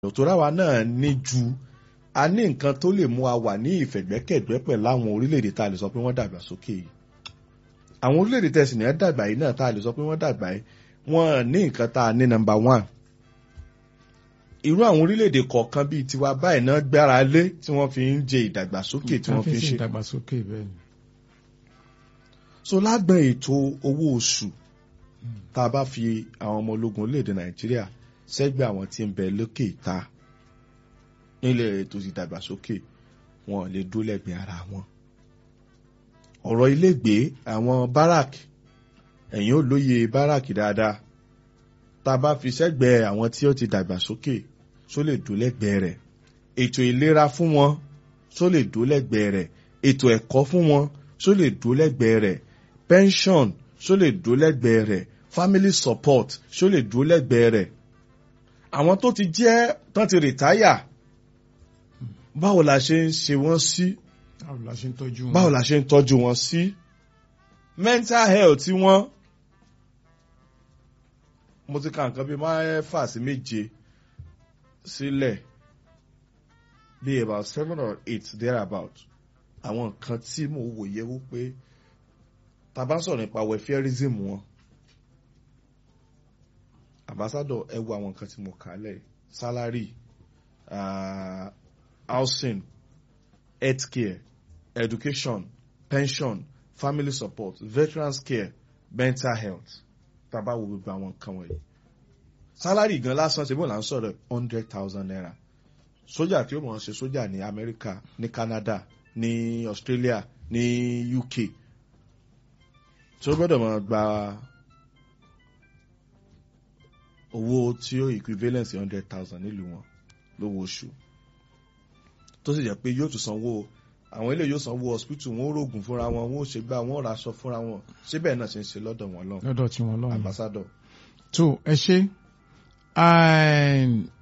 òtòrá wa náà ní ju a ní nǹkan tó lè mú wa wà ní ìfẹ̀gbẹ́kẹ̀gbẹ́ pẹ̀lú àwọn orílẹ̀-èdè tá a lè sọ pé wọ́n dàgbà sókè yìí àwọn orílẹ̀-èdè tẹ̀sí ní ẹ̀ dàgbà yìí náà tá a lè sọ pé wọ́n dàgbà yìí wọ́n ní nǹkan tá a ní nọ́mbà one irú àwọn orílẹ̀-èdè kọ̀ọ̀kan bíi tiwa báyìí náà gbára lé tí wọ́n fi ń jẹ ìdàgbàsókè tí wọ́n fi ń ṣe. ìdàgbàsókè bẹ́ẹ̀ ni. so lágbọn ètò owó oṣù tá a bá fi àwọn ọmọ ológun orílẹ̀-èdè nàìjíríà sẹ́gbẹ́ àwọn tí ń bẹ lókè ìta nílẹ̀ ètò ìdàgbàsókè wọn lè dúró lẹ́gbẹ̀ẹ́ ara wọn. ọ̀rọ̀ ilégbèé àwọn barak ẹ̀yìn ò lóye barak dáadáa tá a bá fi sẹ́gbẹ̀ẹ́ àwọn tí ó ti dàgbàsókè só lè dúró lẹ́gbẹ̀ẹ́ rẹ̀ ètò ìlera fún wọn só lè dúró lẹ́gbẹ̀ẹ́ rẹ̀ ètò ẹ̀kọ́ fún wọn só lè dúró lẹ́gbẹ̀ẹ́ rẹ̀ pension só lè dúró lẹ́gbẹ̀ẹ́ rẹ̀ family support só lè dúró lẹ́gbẹ̀ẹ́ rẹ̀ àwọn tó ti jẹ́ tán ti rìtáyà báwo la ṣe ń ṣe wọ́n sí báwo la ṣe ń tọ́jú wọn. báwo la ṣe ń tọ́jú wọn sí mental health tí wọ́n mo ti ka nǹkan bíi mẹ́fà sí méje sílẹ̀ bíi about seven or eight there about àwọn nǹkan tí mo wòye wípé tá bá sọ̀rọ̀ nípa welfareism wọn ambassador ẹ wo àwọn nǹkan tí mo kà á lẹ̀ salary uh, housing healthcare education pension family support veterans care mental health tàbá wo gbogbo àwọn nǹkan wọ̀nyí salary gan lásán ṣe bó là ń sọ̀rọ̀ hundred thousand naira sójà tí ó mọ̀ ọ́n ṣe sójà ní Amẹ́ríkà ní Canada ní Australia ní UK tí ó gbọ́dọ̀ máa gba owó tí ó equivalent hundred thousand nílùú wọn lówó oṣù tó sì jẹ́ pé yóò tún sanwó àwọn ilé yóò sanwó hospital wọn ó rògùn fúnra wọn wọn ó ṣe gbá wọn ó raṣọ fúnra wọn síbẹ̀ náà ṣe ń ṣe lọ́dọ̀ wọn lọ́hùn lọ́dọ̀ tí wọ́n lọ́hùn. ambassador. tó ẹ ṣe èèyàn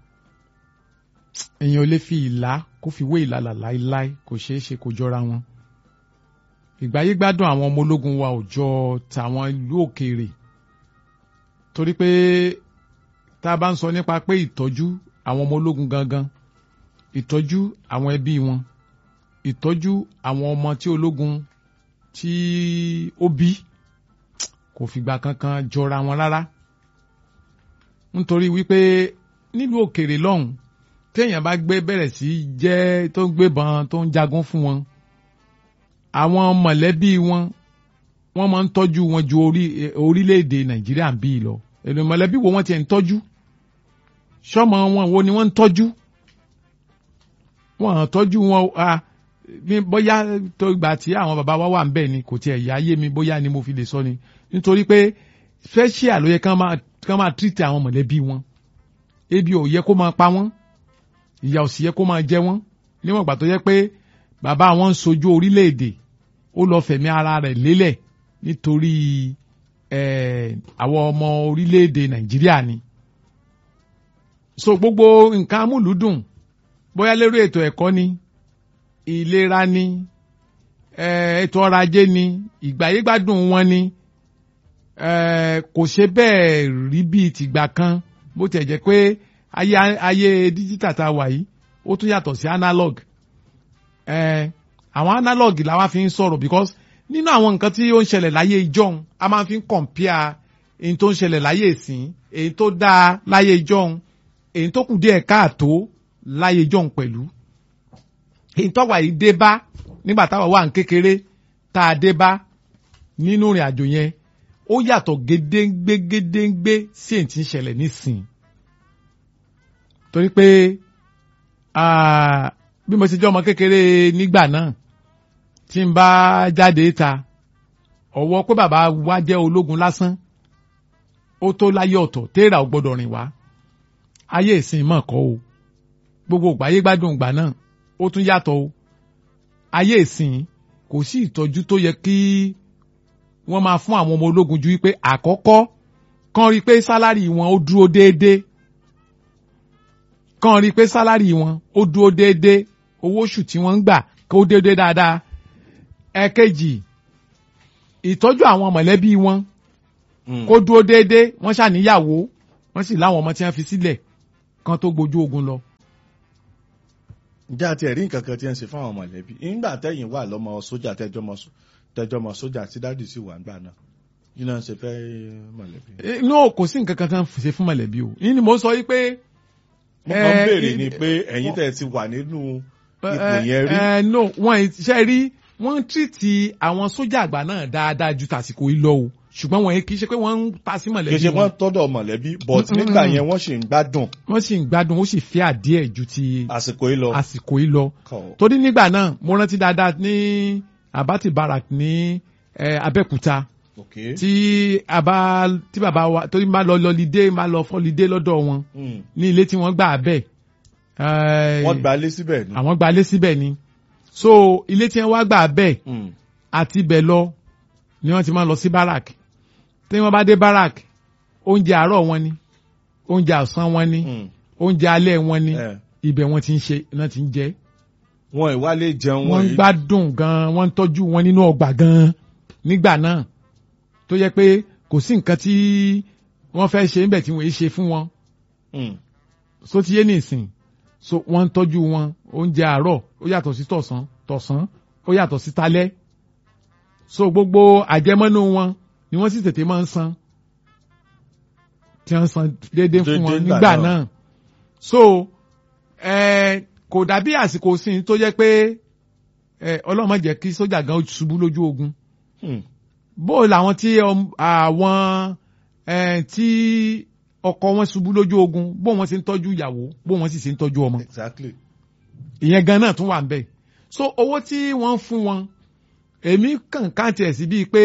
ò lè fi ìlà kó fi wé ìlàlà láíláí kò ṣeé ṣe kó jọra wọn ìgbáyé gbádùn àwọn ọmọ ológun wa ò jọ tàwọn ìlú òkèèrè torí pé tá a bá ń sọ nípa pé ìtọ́jú àwọn ọmọ ológun gangan ìtọ́jú àwọn ẹbí wọn ìtọ́jú àwọn ọmọ tí ológun tí ó bí kò fìgbà kankan jọra wọn rárá nítorí wípé nílùú òkèèrè lọ́hùn téèyàn bá gbé bẹ̀rẹ̀ sí jẹ́ tó ń gbébọn tó ń jagun fún wọn àwọn mọ̀lẹ́bí wọn wọ́n máa ń tọ́jú wọn ju orílẹ̀-èdè nàìjíríà ń bí lọ èlò mọ̀lẹ́bí wo wọ́n ti ń tọ́jú sọ́mọ wọn wo ni wọ́n ń tọ́jú wọ́n tọ́jú wọn a bóyá tó gbà tí àwọn bàbá wa wà ń bẹ̀ ni kò tiẹ̀ yá yé mi bóyá ni mo fi lè sọ ni nítorí pé special ló yẹ kán máa kán máa treat àwọn mọ̀lẹ́bí wọn ebi ò yẹ kó máa pa wọ́n ìyà ò sì yẹ kó máa jẹ wọ́n níwọ̀n ìgbà tó yẹ pé bàbá wọn ń sojú orílẹ̀-èdè ó lọ fẹ̀mí ara rẹ̀ lélẹ̀ nítorí àwọn ọmọ orílẹ̀-èdè nàìjíríà ni. so gbogbo nǹkan amúlùúdùn bóyá lérò ètò ẹ̀kọ́ ni ìlera ni ètò ọrọ̀ ajé ni ìgbáyégbádùn wọn ni kò ṣe bẹ́ẹ̀ rí bíi tìgbà kan bó tiẹ̀ jẹ́ pé ayé ayé díjítà tá a wà yìí ó tún yàtọ̀ sí analog àwọn analog làwa fi ń sọ̀rọ̀ because nínú àwọn nǹkan tí ó ń ṣẹlẹ̀ láyé ìjọ́un a máa fi ń compare èyí tó ń ṣẹlẹ̀ láyé ìsìn èyí tó dáa láyé ìjọ́un èyí tó kù díẹ̀ káàtó láyé ìjọ́un pẹ̀lú èyí tó wà yìí dé bá nígbà táwa wà ní kékeré tá a dé bá nínú ìrìn àjò yẹn ó yàtọ̀ gédéǹgbé gédéǹgbé sí èyí tí ń ṣẹlẹ̀ nísìn torí pé bí mo ṣe jẹ́ ọmọ kékeré nígbà náà tí n bá jáde ta ọ̀wọ́ pé bàbá wa jẹ́ ológun lásán ó tó láyé ọ̀tọ̀ téèrà ò gbọ́dọ̀ rìn wá ayé ìsìn mọ̀ kọ́ o gbogbo ìgbàyé gbádùn ìgbà náà ó tún yàtọ̀ o ayé ìsìn kò sí ìtọ́jú tó yẹ kí wọ́n máa fún àwọn ọmọ ológun ju wípé àkọ́kọ́ kàn rí i pé sálárì wọn ó dúró déédéé kàn rí i pé sálárì wọn ó dúró déédéé owó oṣù tí wọ́n ń gbà kó déédéé dáadáa ẹ̀kejì ìtọ́jú àwọn mọ̀lẹ́bí wọn kó dúró déédéé wọ́n ṣàníyàwó wọ́n sì láwọn ọmọ tí wọ́n fi sílẹ̀ kan tó gbójú ogun lọ ǹjẹ́ àti ẹ̀rí nǹkan kan tí ń ṣe fáwọn mọ̀lẹ́bí nígbà tẹ́yìn wà lọ́mọ sójà tẹ́jọ́ mọ só- tẹ́jọ́ mọ sójà tí dádì sì wà nígbà náà yìí náà ṣe fẹ́ mọ̀lẹ́bí. Eh, no kò sí nǹkan kan tán ṣe fún mọ̀lẹ́bí o yìí ni mo sọ yìí pé. mo kàn ń eh, béèrè i- ni pé ẹ̀yin tẹ́ ẹ ti wà nínú ipò Eh, yẹn rí eh, no wọn ṣe rí wọn ń tìrìtì àwọn sójà àgbà náà dáadáa ju tàsìkò yìí lọ o ṣùgbọ́n wọn kì í ṣe pé wọ́n ń ta sí kì í mọ̀lẹ́bí ṣe wọ́n wọn tọ́dọ̀ mọ̀lẹ́bí but Mm, mm, nígbà mm. yẹn wọ́n sì ń gbádùn wọ́n sì ń gbádùn ó sì fẹ́ àdíẹ̀ ju ti àsìkò yìí lọ. àsìkò yìí lọ Kọ̀. torí nígbà náà mo rántí dáadáa ní abati barak ní eh, Abẹ́òkúta Okay. tí a bá tí bàbá wa torí máa lọ lọlidé máa lọ fọlidé lọ́dọ̀ wọn Mm. ní ilé tí wọ́n gbà bẹ́ẹ̀ eh, wọ́n gba ilé síbẹ̀ ni. àwọn gbalé síbẹ̀ ni so ilé tí wọ́n wá gbà bẹ́ẹ̀ Mm. àti ibẹ̀ lọ ni wọ́n ti máa lọ sí barak tí wọ́n bá dé barak oúnjẹ àárọ̀ wọn ni oúnjẹ ọ̀sán wọn ni Mm. oúnjẹ alẹ́ wọn ni Eh. ibẹ̀ wọ́n ti ń ṣe náà ti ń jẹ wọn ìwálé jẹun wọ́n ń yìí- gbádùn gan wọ́n ń tọ́jú wọn nínú ọgbà gan nígbà náà tó yẹ pé kò sí nǹkan tí wọ́n fẹ́ ṣe níbẹ̀ tí wọ́n yé ṣe fún wọn Mm. so ti yé nìsín so wọ́n ń tọ́jú wọn oúnjẹ àárọ̀ ó yàtọ̀ sí tọ̀sán tọ̀sán ó yàtọ̀ sí talẹ́ so gbogbo àjẹmọ́nú wọn ni wọ́n sì tètè máa ń san tí wọ́n ń san déédéé fún wọn Déédéé nígbà nígbà náà. náà so eh, kò dàbí àsìkò sí tó jẹ́ pé eh, ọlọ́run má jẹ́ kí sójà gan ṣubú lójú ogun Mm. bó làwọn tí ọm- àwọn eh, tí ọkọ wọn ṣubú lójú ogun bó wọn ṣe ń tọ́jú ìyàwó bó wọn sì ṣe ń tọ́jú ọmọ exactly. ìyẹn gan náà tún wà ń bẹ̀ so owó tí wọ́n ń fún wọn èmi kàn káàtì ẹ̀ sí bíi pé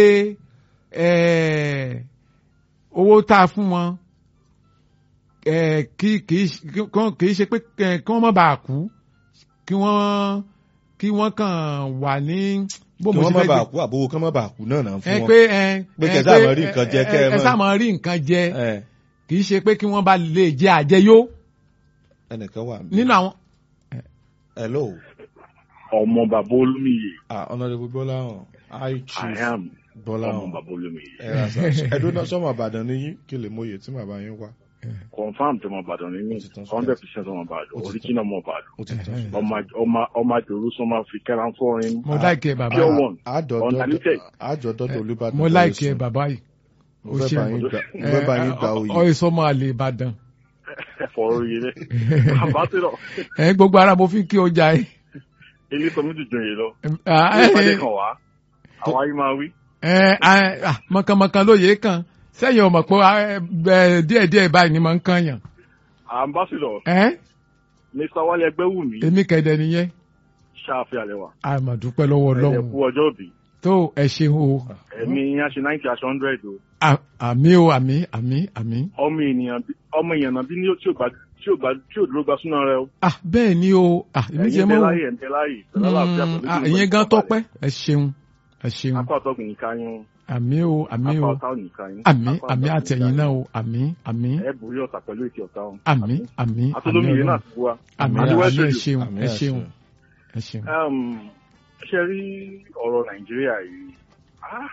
eh, owó tá a fún wọn eh, kì kì í ṣe- kí wọ́n- kì í ṣe pé eh, kí wọ́n má bàa kú kí wọ́n kí wọ́n kàn wà ní bó kí mo wọ́n ṣe má fẹ́ bàa gbé kú àbówó kán má bàa kú náà náà ẹ fún wọn. pé ẹ Pé ẹ kẹ́ sáà máa rí nǹkan jẹ, kẹ́ ẹ ẹ máa- sáà máa rí nǹkan jẹ Eh, kì í ṣe pé kí wọ́n bá lè jẹ àjẹyó ẹnìkan wà níbí. nínú àwọn. hello ọmọ bàbá olómìye ah honourable bọ́láhàn high i chief am ọmọ bọ́láhàn bàbá olómìye ẹ ra sa ẹdún náà sọmọ àbàdàn ní yín kí lè mọyè tí màbá yín wá confam tí ọmọ ìbàdàn ní mí Ó ti tán sí hundred percent ọmọ ìbàdàn Ó ti tán. original ọmọ ìbàdàn ó ti tán sí. ọmọ ọmọ ọmọ àjòrò sọmọ fi kẹran fọrin mo láìkẹ́ bàbá pure yìí one àjọ̀dọ̀ undiluted àjọ̀dọ̀ olùbàdàn mo láìkẹ́ bàbá yìí mo ó fẹ́ ṣe bá yín gbà mo fẹ́ bá yín gba oyè ọyẹ sọmọ àlè Ìbàdàn ẹfọrọ yìí rẹ ambassador ẹ gbogbo ara mo fi kí o jà ẹ. ilé sọmi dùdùn yìí lọ Ah, ní ìpàdé ẹ kan wá àwa yìí máa wí ẹ ah, mọ̀kànmọ̀kàn lóye kan sẹ́yìn ọmọ pé ah, ẹ, díẹ̀díẹ̀ báyìí ni mo ń kàn yàn. ambassador ẹ mr wale ẹgbẹwùmí èmi kẹ̀dẹ̀ nìyẹn ṣáàfin àlẹwà àmọ̀dúpẹ́ lọ́wọ́ ẹ̀dẹ̀ Ọlọ́run kú ọjọ́ òbí tó ẹ ṣeun o ẹ̀mí yín á ṣe ninety aṣọ hundred o À- àmì o àmì àmì àmì. ọmọ ènìyàn bí- ọmọ èèyàn náà bí ní tí ò gbà tí ò gbà tí ò dúró gba súná rẹ o ah bẹ́ẹ̀ ni o ah èmi jẹ́ ẹ̀yin bẹ mọ́ láyè ẹ̀ ń bẹ láyè pẹ̀lú àlàáfíà Mm, pẹ̀lú ah, ìdúró ìyẹn pẹ̀lú gan ìfọ̀kànbalẹ̀. tọ́pẹ́ ẹ ṣeun ẹ ṣeun apá ọ̀tọ́gùn yìí ká yín àmì o àmì apá o ọ̀tá ò ní ká yín àmì apá àmì ọ̀tá ò ní àtẹ̀yìn ká náà yín. o àmì àmì ẹ borí ọ̀tá pẹ̀lú ètò ọ̀tá wọn. àmì àmì àmì atolómìnira náà Ọlọ́run ti wá. àmì Àmì àmì ẹ àṣẹ. ṣeun àmì ẹ àṣẹ. ṣeun ẹ ṣeun. Um, ṣe rí ọ̀rọ̀ nàìjíríà yìí ah,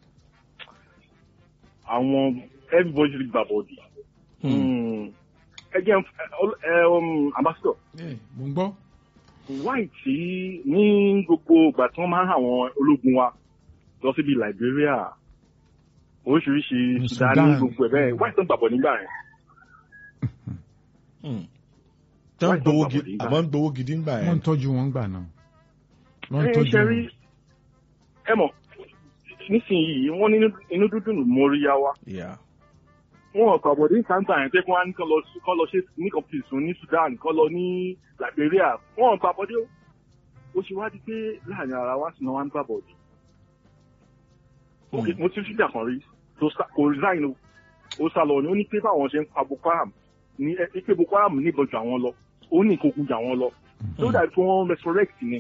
àwọn everybody ti gbà bọ̀dì. ẹ jẹ́ ẹ- ẹ um, ambassador ẹ mò ń gbọ́. why tí ní gbogbo ìgbà tí wọ́n máa ń àwọn ológun wa lọ síbi Liberia oríṣiríṣi Ní Sudan Sudan. ní gbogbo ẹ̀ bẹ́ẹ̀ why tí wọ́n gbàgbọ́ nígbà yẹn. tán Why gbowó don't gidi somebody àmọ́ ń gbowó gidi ń gbà wọ́n yẹn ń tọ́jú wọn gbà náà. wọ́n ń ẹ tọ́jú ṣe rí wọn. ẹ mọ̀ nísìnyí wọ́n ní inú dúdú nù móríyá wa Yeah. wọn ò pàbọ̀dé ìsáǹtà yẹn pé kí wọ́n á ní kán lọ sí- kán lọ ṣe ní competition ní Sudan kán lọ ní Liberia wọn ò pàbọ̀dé o ó ṣe wá di pé láàrin ara wa sì náà wá ń pàbọ̀dé. Ok, mo ti rí síjà kan rí tó sá- kò resign o ó sá lọ ni ó ní pé báwọn ṣe ń pa Boko Haram ní ẹ pé Boko Haram níbọn jù àwọn lọ ó ní ìkókun jù àwọn lọ tó dàbí pé wọ́n resurrect ni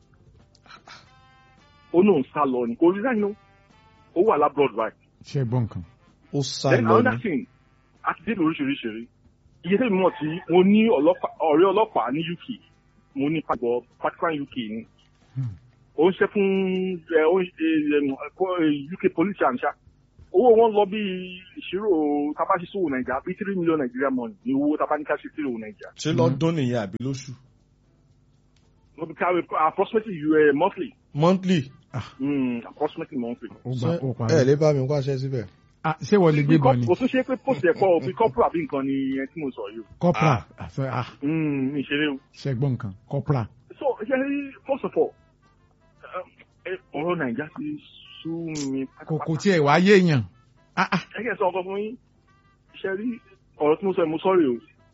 ó náà ń sá lọ ni kò resign o ó wà lábroad right ṣe gbọ́ nǹkan. ó sá then lọ another ní thing a ti dé lóríṣiríṣi rí iye tẹ́lẹ̀ mọ̀ tí mo ní ọlọ́pàá ọ̀rẹ́ ọlọ́pàá ní UK mo ní pàgọ́ Vatican UK ni Hmm. ó ń ṣe fún ẹ, ó ń ṣe, ẹ, ẹ, kọ́, ẹ, UK police àǹṣá owó wọn lọ bí ìṣirò tabasísòwò nàìjíríà bí three million Nigeria money ní owó tabaníkà sí three owó nàìjíríà ṣé lọ́dún nìyẹn àbí lóṣù no be carry approximately you uh, monthly monthly mm, approximately monthly. ó gbà ṣé ó ẹ parí. lè bá mi wáṣẹ síbẹ̀. Ah, ṣé wọ́n lè gbé bọ̀ ni kò tún ṣe pé post ẹ̀kọ́ òbí corporal bí nǹkan ni ẹ tí mo sọ yìí o. corporal àṣẹ ah Mm, mi ṣeré o. ṣẹgbọn nǹkan corporal. so ṣe rí first of all ẹ, ọ̀rọ̀ nàìjíríà ti sú mi kò kò tiẹ̀ wá yéèyàn. Ah, ah, ẹ kẹ́ ẹ sọ ọkọ fún yín ṣe rí ọ̀rọ̀ tí mo sọ yìí mo sọ́ọ̀rì o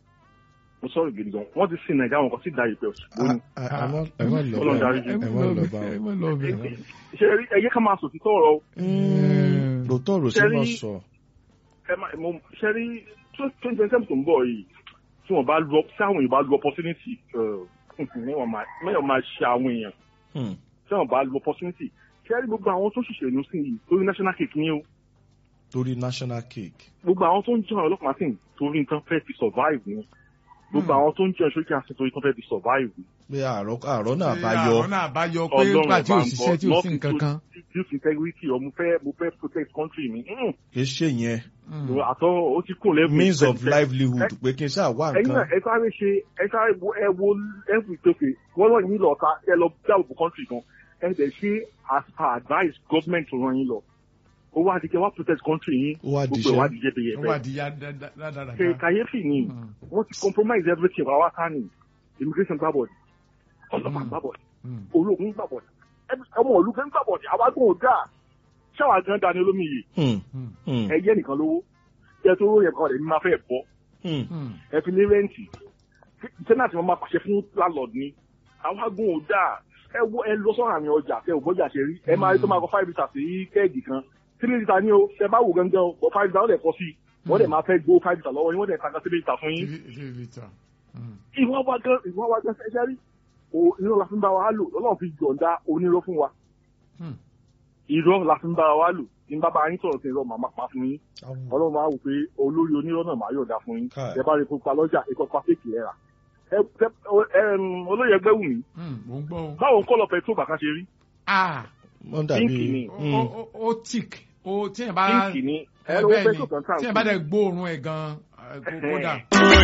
mo sọ́ọ̀rì gidi gan wọ́n ti sin nàìjíríà wọn kàn sí da ìpẹ́ òṣùpọ̀ ni. Ah, ah, ẹ má- ẹ má lọ Ọlọ́run bá dárí ẹ jì. má lọ bá ẹ wọn. má lọ bẹ̀. ṣe rí ẹyẹ ká máa sòtítọ́ ọ̀rọ̀ o. Mm. lóòótọ́ rò sí Ṣé rí- mọ̀ sọ. ẹ má mo ṣe rí twenty twenty seven tó ń bọ̀ yìí tí wọ́n bá lu tí àwọn èèyàn bá lu opportunity mẹ́wọ̀n máa mẹ́wọ̀n máa ṣe àwọn èèyàn Hmm. tí wọ́n bá lu opportunity ṣe rí gbogbo àwọn tó ṣiṣẹ́ ìlú sí yìí lórí national cake ni o torí national cake. gbogbo àwọn tó ń jẹun ọlọ́pàá sì ń torí nǹkan fẹ́ fi survive ni gbogbo Hmm. àwọn tó ń jẹun sókè àti torí nǹkan fẹ́ fi survive ni. pé àárọ̀ àárọ̀ náà bá Ṣé yọ. àwọn náà bá yọ pé Ọlọ́run nígbà tí ọba ò ń ṣiṣẹ́ bọ̀, tí ò sí not nǹkan kan. to youth integrity or mo fẹ́ mo fẹ́ protect country mi. Mm. kì í ṣe yẹn Mm. àtọ́ ó ti kún lẹ́bù. means of livelihood pé kí n ṣáà wá ẹ̀yin náà nǹkan. ẹ sáré ṣe ẹ sáré wo ẹ wo every tókè wọ́n lọ yín lọ ọ̀ka ẹ lọ dáàbò country kan ẹ dẹ̀ ṣe as per advice government tó ràn yín lọ ó wá di kẹ wá protect country yín Ó wá di gbogbo ẹ̀ wá iṣẹ́. di jẹ́bẹ̀yẹ̀ ó wà bẹ́ẹ̀. di ya dáadáa. ṣe kàyéfì ni Mm. wọ́n ti compromise everything wá wá ká ní immigration gbàbọ̀dì ọlọ́pàá Mm. gbàbọ̀dì Mm. ológun gbàbọ̀dì ọmọ òlu gan gbàbọ̀dì àwa gan ò dáa ṣáwa gan dání olómi yìí Hmm. Mm. Hmm. ẹ yẹ nìkan lówó ẹ tó yẹ kọ́ ẹ̀ ní máa fẹ́ bọ́ Hmm. Mm. ẹ fi ní rẹ́ǹtì sẹ́nà tí wọ́n máa pàṣẹ fún landlord ni àwa gan ò dáa ẹ wo ẹ lọ sọ́rọ̀ àmì ọjà kẹ ò bọ́jà ṣe rí ẹ máa rí tó máa kọ five litre sí kẹ́ẹ̀gì kan three litre ní o ṣe bá wò gangan o five litre ó lẹ̀ kọ́ sí wọ́n dẹ̀ máa fẹ́ gbó five litre lọ́wọ́ yín wọ́n dẹ̀ ta three litre fún yín Three- three litre. Mm. ìwọ́n wa gan ìwọ́n wa gan ṣẹ́ṣẹ́ rí o irọ́ la fi ń bá wa lò ọlọ́run fi yọ̀ǹda onírọ́ fún wa Mm. irọ́ la fi ń bá wa lò ní bàbá yín sọ̀rọ̀ sí irọ́ màmá pa fún yín ọlọ́run máa wò pé olórí onírọ́ náà máa yọ̀ǹda fún yín Káì. ẹ bá rí pupa lọ́jà ikọ̀ pa fèkì ẹ̀ rà ẹ ẹ- ẹm, olóyè ẹgbẹ́ wù mí Mm. mo ń gbọ́ o. báwo ń kọ́ lọ pẹ̀tró bàkà ṣe rí Ah, wọ́n Pínkì ni. dàbí. ó- Hmm. ó- ó- ó tick ó tí yẹn bá pínkì ni ẹ ẹ lọ́wọ́ bẹ́ẹ̀ pẹ̀tró ni kan tà tí yẹn bá dẹ̀ gbóòórùn ẹ̀ gan eh, kó- kódà.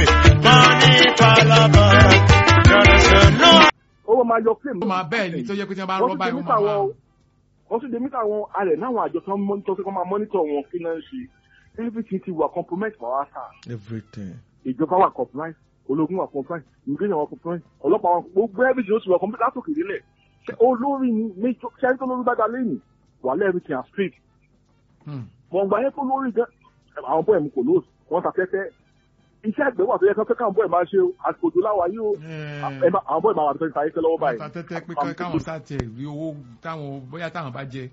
ó máa yọ claim ó máa bẹ́ẹ̀ ni tó yẹ pé tí wọ́n bá wọ́n rọ́ tún dé báyìí wọ́n mítà máa wọn máa. o wọ́n tún dé mítà wọn alẹ̀ náwọn àjọ tó ń mọ́nítọ́ sí kọ́ máa mọ́nítọ̀ wọn kí náà ń ṣe everything ti wà compromise for our star everything. ìjọba wà compromise ológun wà compromise immigration wà compromise ọlọ́pàá wà gbogbo everything ó ti wà compromise látòkè délẹ̀ Ṣé olórí ni méjọ ṣẹ́ni tó lórí bàtà lẹ́yìn wà lẹ́ everything are straight Mm. mọ̀ gbà yẹn tó lórí gan àwọn bọ́ọ̀ mu kò lóòsì wọ́n ta fẹ́fẹ́ iṣẹ́ àgbẹ̀ wà tó yẹ kán fẹ́ káwọn bọ́ọ̀ máa ṣe o àsìkò òjò láwa yìí o Eh, ẹ má- àwọn bọ́ọ̀ máa wà tó fẹ́ sáyé fẹ́ lọ́wọ́ wọ́n báyìí ta tẹ́tẹ́ pé ká- káwọn sáà tiẹ̀ rí owó táwọn bóyá táwọn bá jẹ.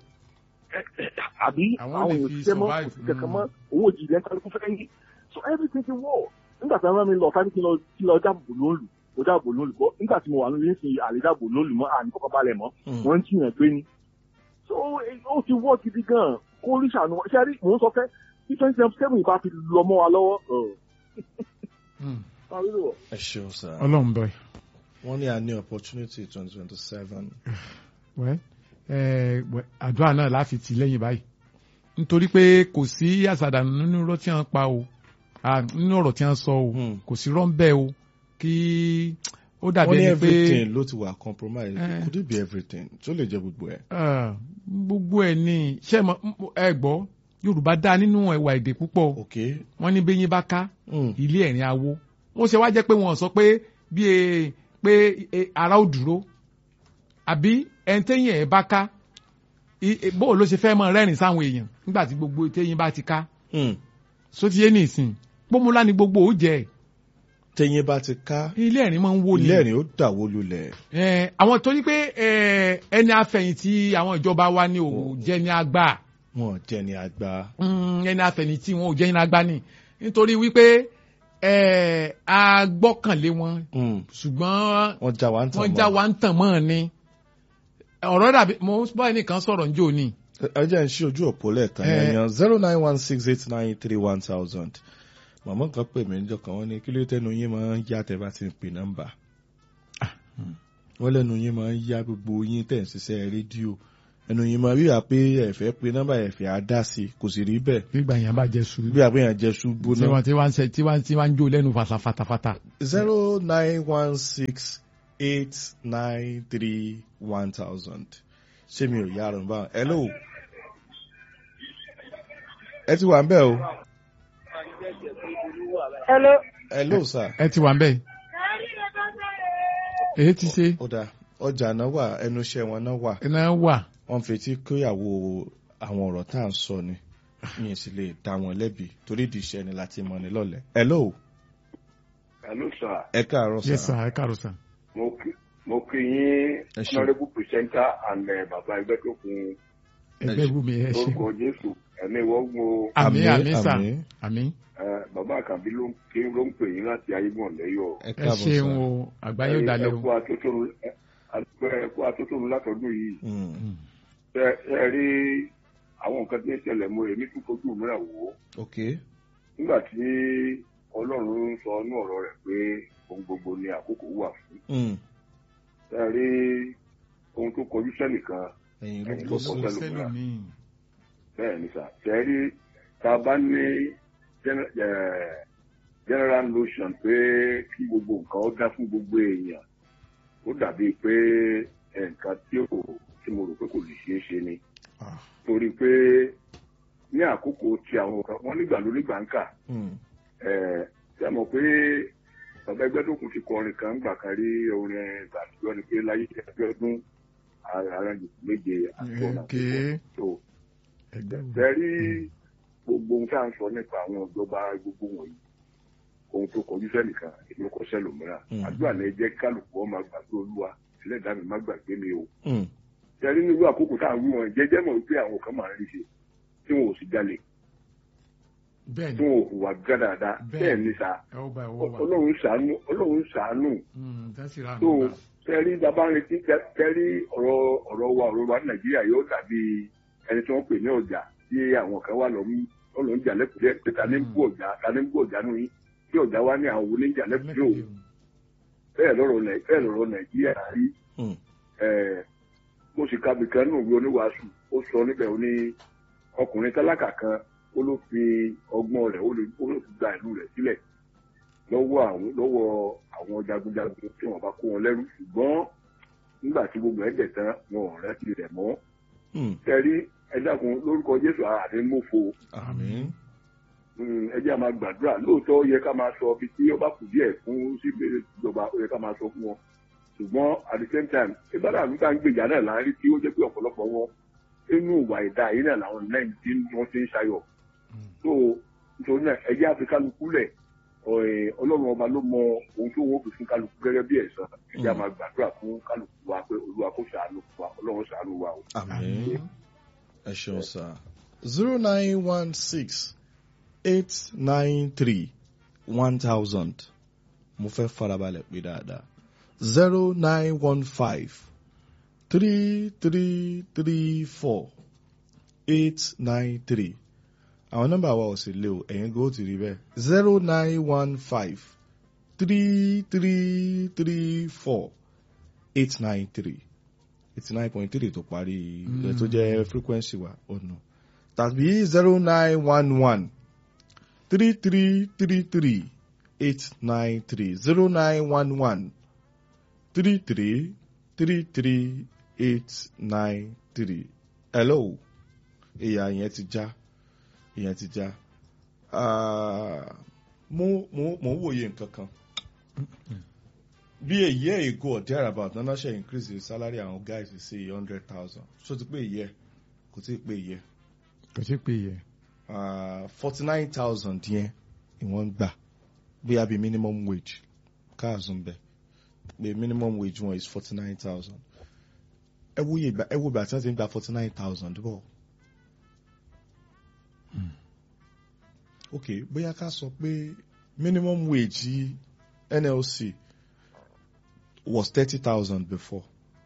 àbí Àwọn àwọn lè èèyàn fi ṣiṣẹ́ mọ́ survive. kò sí kankan mọ́ owó jìnnì ẹ̀ kálukú fẹ́ yí so everything ti wọ̀ nígbà tí wọ́n rán mi lọ sáré kí n lọ kí n lọ dáàbò lóòlù mo dáàbò lóòlù bọ́ nígbà tí mo wà nílé ìsìn àlè dáàbò lóòlù mọ́ àní kọ́kọ́ balẹ̀ mọ́ Hmm. wọ́n ń jiyàn gbé ni so eh, ó ti wọ́ gidi gan kó rí ṣàánú ṣe rí mò ń sọ fẹ́ tí twenty seven bá fi lọ mọ́ wa lọ́wọ́ ọ̀ Mm. máa rí lò ẹ ṣeun sir. ọlọ́run bẹ̀. wọ́n ní a ní opportunity twenty twenty seven. wẹ́ ẹ wẹ́ àdúrà náà láfi tì lẹ́yìn báyìí nítorí pé kò sí àṣàdànù nínú ọ̀rọ̀ tí wọ́n pa o Ah, nínú ọ̀rọ̀ tí wọ́n sọ o Hmm. kò sí rọ́ńbẹ́ o kí ó dàbí wọ́n ní ẹni pé everything ló ti wà compromise Eh. could it be everything tó lè jẹ gbogbo ẹ̀. ah, gbogbo ẹ̀ ní ṣé mo- mo- ẹ gbọ́ Yorùbá dá nínú ẹwà èdè púpọ̀ ok. wọ́n ní bẹ́yìn bá ká Hmm. ilé ẹ̀rín awo wọ́n ṣe wá jẹ́ pé wọ́n sọ pé bí e pé e, ara ó dúró àbí ẹni téyìn ẹ̀ bá ká i- e, bó ló ṣe fẹ́ mọ rẹ́rìn sáwọn èèyàn nígbà tí gbogbo téyìn bá ti ká Hmm. sótìyé nìsín pómúlá ni gbogbo ó jẹ tẹyin bá ti ká ilé ẹ̀rín máa ń wó ni ilé ẹ̀rín ó dàwó lulẹ̀. Eh, àwọn torí pé eh, ẹni afẹ̀yìntì àwọn ìjọba wa ni ò jẹ́ ní agbá wọn jẹ́ ní àgbà. Mm, ẹni afẹ̀yìntì wọn ò jẹ́ ní agbá ni nítorí wípé eh, a gbọ́kànlé wọn Hmm. ṣùgbọ́n wọ́n já wa ń tàn wọ́n já wa ń tàn mọ́ ni ọ̀rọ̀ dàbí mo bá ẹnìkan sọ̀rọ̀ njó ni ẹ jẹ́ ń ṣí ojú òpó lẹ́ẹ̀kan Eh. yẹn zero nine one six eight nine three one thousand màmá kan pè mí níjọ́ kan wọ́n ní kí ló tẹnu yín máa ń yá tẹ́ bá ti ń pè nọ́mbà wọ́n lẹ́nu yín máa ń yá gbogbo yín tẹ̀ ń ṣiṣẹ́ rédíò ẹnu yín máa ríra pé ẹ̀fẹ́ pé nọ́mbà ẹ̀fẹ́ á dá sí i kò sì rí bẹ́ẹ̀ nígbà yẹn bá jẹ sùúrù bí àgbẹ̀yàn jẹ́ ṣubú tí náà wọ́n tí wọ́n ń ṣe tí wọ́n tí wọ́n ń jó lẹ́nu fàtàfàtàfàtà zero nine one six eight nine three one thousand ṣé mi ò yára bá hello ẹ ti wà ń bẹ̀ o Hello. hello sir ẹ ti wà ń bẹ̀ èyí ti ṣe ó dáa ọjà náà wà ẹnu iṣẹ́ wọn náà wà iná wà wọ́n fetí kóyàwó àwọn ọ̀rọ̀ tá à ń sọ ni mi ì sì lè dá wọn lẹ́bi torí ìdí iṣẹ́ ni láti mọ̀ ní lọ́lẹ̀ hello Hello, sir. ẹ káàárọ̀ yes sir sir ẹ káàárọ̀ sir. Mo kí mo kí yín Ẹ ṣé. honourable presenter and uh, bàbá ẹgbẹ́ tó kun ẹgbẹ́ wù mí ẹ ṣe lórúkọ Jésù ẹ̀mí wọ́gbọ́n o. àmì Àmín, àmì sà àmín. àmì Eh, Bàbá Àkànbí ló ń kí ló ń pè yín láti ayégbọ̀n lẹ́yọ̀. ẹ ẹ káàbọ̀ ṣeun sir o àgbáyé ò dalẹ̀ o Ẹ̀kú atótónu ẹ̀kú atótónu látọ̀dún yìí. Mm, Ṣé ẹ rí àwọn nǹkan tí ń ṣẹlẹ̀ mọ́ èmi tún fojú mìíràn wò ó. ok Nígbà tí Ọlọ́run ń sọ inú ọ̀rọ̀ rẹ̀ pé ohun gbogbo ni àkókò wà fún. Mm, Ṣé ẹ rí ohun tó kọjú sẹ́nìkan ẹ̀yin ló Ẹ̀yin kó ló sí kọ́ kò sẹ́lò sẹ́lòmíì bẹ́ẹ̀ ni sà tẹ́rí tá a bá ní gen- eh, general notion pé kí gbogbo nǹkan ó dá fún gbogbo èèyàn ó dàbí pé nǹkan tí ò tí mo rò pé kò lè ṣeé ṣe ni Ah, torí pé ní àkókò tí àwọn kan wọ́n nígbà ló nígbà ń kà mm, ṣé ẹ mọ̀ pé bàbá ẹgbẹ́ tó kù ti kọrin kan gbà kan rí orin ìgbà àtijọ́ ni pé láyé ẹgbẹ́ ọdún aránjùkú méje àti ọ̀nà Okay. tó ẹgbẹ́ wù tẹ́rí gbogbo ohun tá à ń sọ nípa àwọn ìjọba gbogbo wọ̀nyí ohun tó kọjú sẹ́nìkan èmi kọ sẹ́lòmíràn Mm. àdúrà ní jẹ́ kálukú ọmọ gbàgbé olúwa ẹlẹ́dàá mi má gbàgbé mi o mm, tẹ́rí nínú àkókò tá à ń wí wọn jẹ́jẹ́ mọ̀ wípé àwọn kan máa ń rí ṣe tí wọn ò sì jalè bẹ́ẹ̀ tí ni wọn ò hùwà gádàdà Bẹ́ẹ̀ bẹ́ẹ̀ ni. ní sa ẹ ó bá ẹ wọ́ wa ọlọ́run ṣàánú ọlọ́run ṣàánú Mm, tẹ́sí ra tó mi gbà tẹ́rí bàbá ń retí tẹ́- tẹ́rí ọ̀rọ̀ ọ̀rọ̀ wa ọ̀rọ̀ wa ní nàìjíríà yóò dàbí ẹni tí wọ́n pè ní ọjà tí àwọn kan wà lọ́mú ọlọ́run jà lẹ́kùnrin pé ta ní ń bú ọjà ta ní ń bú ọjà nù yín tí ọjà wa ní àwọn oníjà lẹ́kùnrin o bẹ́ẹ̀ lọ́rọ̀ Nàì- bẹ́ẹ̀ lọ́rọ̀ nàìjíríà rí mm, ẹ̀, mo sì ka bìkan nù wí oníwàásù ó sọ níbẹ̀ ó ní ọkùnrin tálákà kan ó ló fi ọgbọ́n rẹ̀ ó lè- ó ló fi gba ìlú rẹ̀ sílẹ̀ lọ́wọ́ àwọn lọ́wọ́ àwọn jagunjagun tí wọ́n bá kó wọn lẹ́rú ṣùgbọ́n nígbà tí gbogbo ẹ̀ dẹ̀ tán wọn ò rántí rẹ̀ mọ́ mm, tẹ́rí ẹ dákun lórúkọ Jésù àdé mọ́fo àmín Mm, ẹ jẹ́ a máa gbàdúrà lóòótọ́ ó yẹ ká máa sọ ibi tí ó bá kù díẹ̀ fún sí ìbéèrè ìjọba ó yẹ ká máa sọ fún wọn ṣùgbọ́n at the same time ìbára mi ká ń gbèjà náà láàárín tí ó jẹ́ pé ọ̀pọ̀lọpọ̀ wọn inú ìwà ìdá yìí náà làwọn lẹ́yìn tí wọ́n ti ń ṣayọ̀ so nítorí náà ẹ jẹ́ àfi kálukú lẹ̀ ọ̀- ọlọ́run ọba ló mọ ohun tó wọ́n fi fún kálukú gẹ́gẹ́ bí ẹ̀san ẹ jẹ́ a máa gbàdúrà fún kálukú wa pé olúwa kó ṣàánú fún wa ọlọ́run ṣàánú wa o. àmín ẹ ṣeun sir zero nine one six eight nine three one thousand mo fẹ́ farabalẹ̀ pé dáadáa zero nine one five three three three four eight nine three àwọn nọ́mbà wa ò sì lé o ẹ̀yin gbọ́ ti rí bẹ́ẹ̀ zero nine one five three three three four eight nine three eighty nine point three tó parí ẹ̀ tó jẹ́ frequency wa ọ̀nà tàbí zero nine one one three three three three eight nine three zero nine one one three three three three eight nine three. hello ìyá yẹn ti já ìyẹn ti já Ah, mo mo mo ń wòye nǹkan kan bí èyí ẹ̀ ègò or thereabout náà ṣe increase the salary àwọn guys sí hundred thousand so ti pé ìyẹ́ kò tí ì pé ìyẹ́ kò sí pé yẹ forty nine thousand yẹn ni wọ́n ń gbà bóyá bí minimum wage káàzù ń bẹ̀ pé minimum wage wọn is forty nine thousand ẹ wo iye ìgbà ẹ wo ìgbà tí wọ́n ti ń gba forty nine thousand bọ̀. ok bóyá ká sọ pé minimum wage yìí NLC was thirty thousand before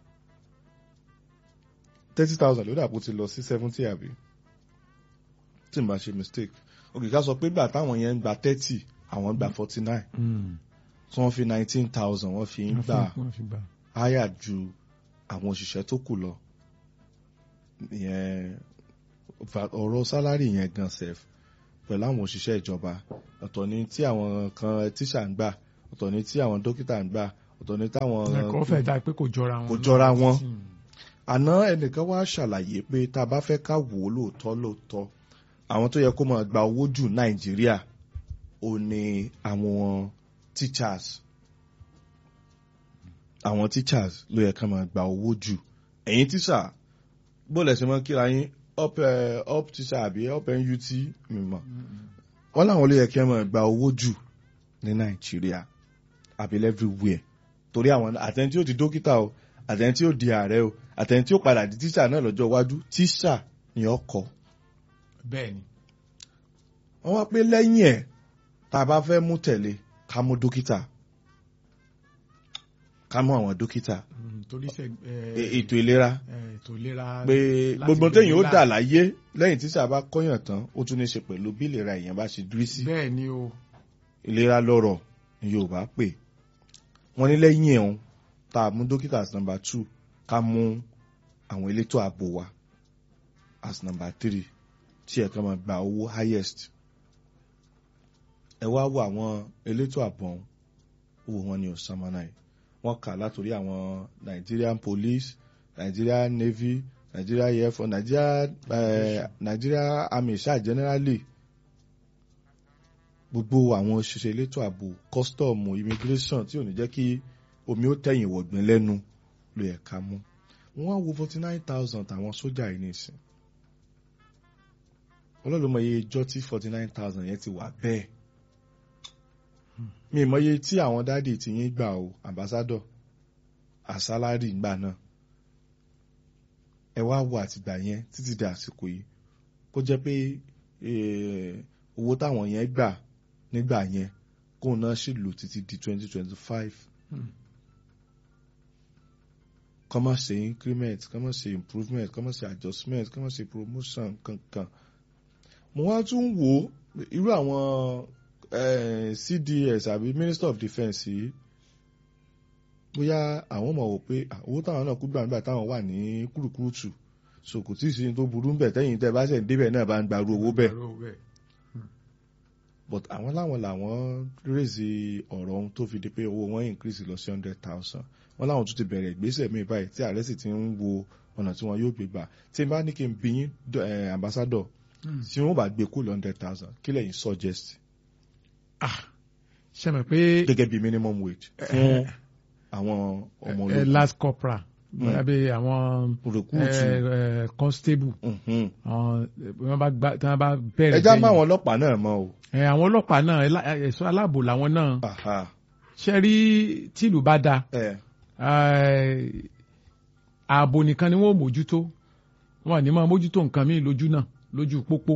thirty thousand ló dàpọ̀ ti lọ sí seventy àbí tí n bá ṣe mistake ok ká sọ pé gbà táwọn yẹn ń gba thirty àwọn ń gba forty nine tí wọ́n fi nineteen thousand wọ́n fi ń gbà wọ́n fi gbà háyà ju àwọn òṣìṣẹ́ tó kù lọ ìyẹn va- ọ̀rọ̀ sálárì yẹn gan sef pẹ̀lú àwọn òṣìṣẹ́ ìjọba ọ̀tọ̀ ni tí àwọn kan tíṣà ń gbà ọ̀tọ̀ ni tí àwọn dókítà ń gbà ọ̀tọ̀ ní táwọn ẹ̀kọ́ fẹ́ dá pé kò jọra wọn. kò jọra wọn. àná ẹnìkan wá ṣàlàyé pé tá a bá fẹ́ ká wò ó lóòótọ́ lóòótọ́ àwọn tó yẹ kó máa gba owó jù nàìjíríà ò ní àwọn teachers àwọn teachers ló yẹ ká máa gba owó jù ẹ̀yin tíṣà bóòlù ẹ̀sìn mọ́ kíra yín up eh, up tíṣà àbí up NUT mímọ́ wọ́n láwọn ló yẹ kí wọ́n máa gba owó jù ní nàìjíríà àbí everywhere torí àwọn àtẹni tí ó di dókítà o àtẹni tí ó di ààrẹ o àtẹni tí ó padà di tíṣà náà lọ́jọ́ iwájú tíṣà ni ọkọ̀ bẹ́ẹ̀ ni. wọ́n wá pé lẹ́yìn ẹ̀ tá a bá fẹ́ mú tẹ̀lé ká mú dókítà ká mú àwọn dókítà Mm, torí ṣe E- ètò ìlera ètò ìlera. pé láti gbogbo lè téèyàn ó là. dà láyé lẹ́yìn tíṣà bá kọ́yàn tán ó tún ní í ṣe pẹ̀lú bí ìlera èèyàn bá ṣe dúrí sí bẹ́ẹ̀ ni o. ìlera lọ́rọ̀ ni Yorùbá pè wọ́n ní lẹ́yìn ẹ̀hún tá a mú dókítà as number two ká mú àwọn elétò ààbò wa as number three tí ẹ̀ka máa gba owó highest ẹ wá wo àwọn elétò ààbò ọ̀hún owó wọn ni ọ̀sánmọ́nà yìí wọ́n kà látòrí àwọn Nigerian police Nigerian navy Nigeria air force Nigeria eh, Nigeria army ṣáà generally gbogbo àwọn òṣìṣẹ́ elétò ààbò kọ́sítọ́ọ̀mù immigration tí ò ní jẹ́ kí omi ó tẹ̀yìn wọ̀gbìn lẹ́nu ló yẹ ká mú wọ́n á wo forty nine thousand àwọn sójà yìí nìsín ọlọ́run mọ iye ijọ́ tí forty nine thousand yẹn ti wà bẹ́ẹ̀ mi mọ iye tí àwọn dádì ti yín gbà o ambassador àsálárì ńgbà náà ẹ wá wo àtìgbà yẹn títí di àsìkò yìí kó jẹ́ pé eh, owó táwọn yẹn gbà nígbà yẹn kóun náà sì lò títí di twenty twenty five kọ́ má ṣe increment kọ́ má ṣe improvement kọ́ má ṣe adjustment kọ́ má ṣe promotion kankan mo wá tún wò ó irú àwọn eh, CDS àbí Minister of Defence yìí bóyá àwọn mọ̀ wò pé ah, owó táwọn náà kú gbà nígbà táwọn wà ní kúrúkúrútù so kò tí ì sí ní tó burú ń bẹ̀ tẹ́yìn tẹ́ bá ṣẹ̀ ń débẹ̀ náà bá ń gbarú owó bẹ́ẹ̀ Owó bẹ́ẹ̀. but àwọn láwọn làwọn rèézi ọ̀rọ̀ ohun tó fi di pé owó wọn increase lọ sí hundred thousand wọn láwọn tún ti bẹ̀rẹ̀ ìgbésẹ̀ míì báyìí tí ààrẹ sì ti ń wo ọ̀nà tí wọn yóò gbé gbà tí n bá ní kí n bí yín dọ- eh, ambassador tí wọn bá gbé kú lọ hundred thousand kí lẹ́yìn suggest ṣe mọ̀ pé gẹ́gẹ́ bí minimum wage fún àwọn ọmọ eh, ológun last corporal bóyá bí àwọn recruit eh, eh, constable Mhm. àwọn wọ́n bá gbá tí wọ́n bá bẹ̀rẹ̀ ẹja bẹ́yìn. má àwọn ọlọ́pàá náà mọ́ o Eh, àwọn ọlọ́pàá náà ẹlá- ẹ̀ṣọ́ aláàbò làwọn náà Aha. ṣe rí tìlú bá da Eh, eh, ààbò nìkan ni wọ́n ò mójútó wọn ò ní máa mójútó nǹkan míì lójú náà lójú pópó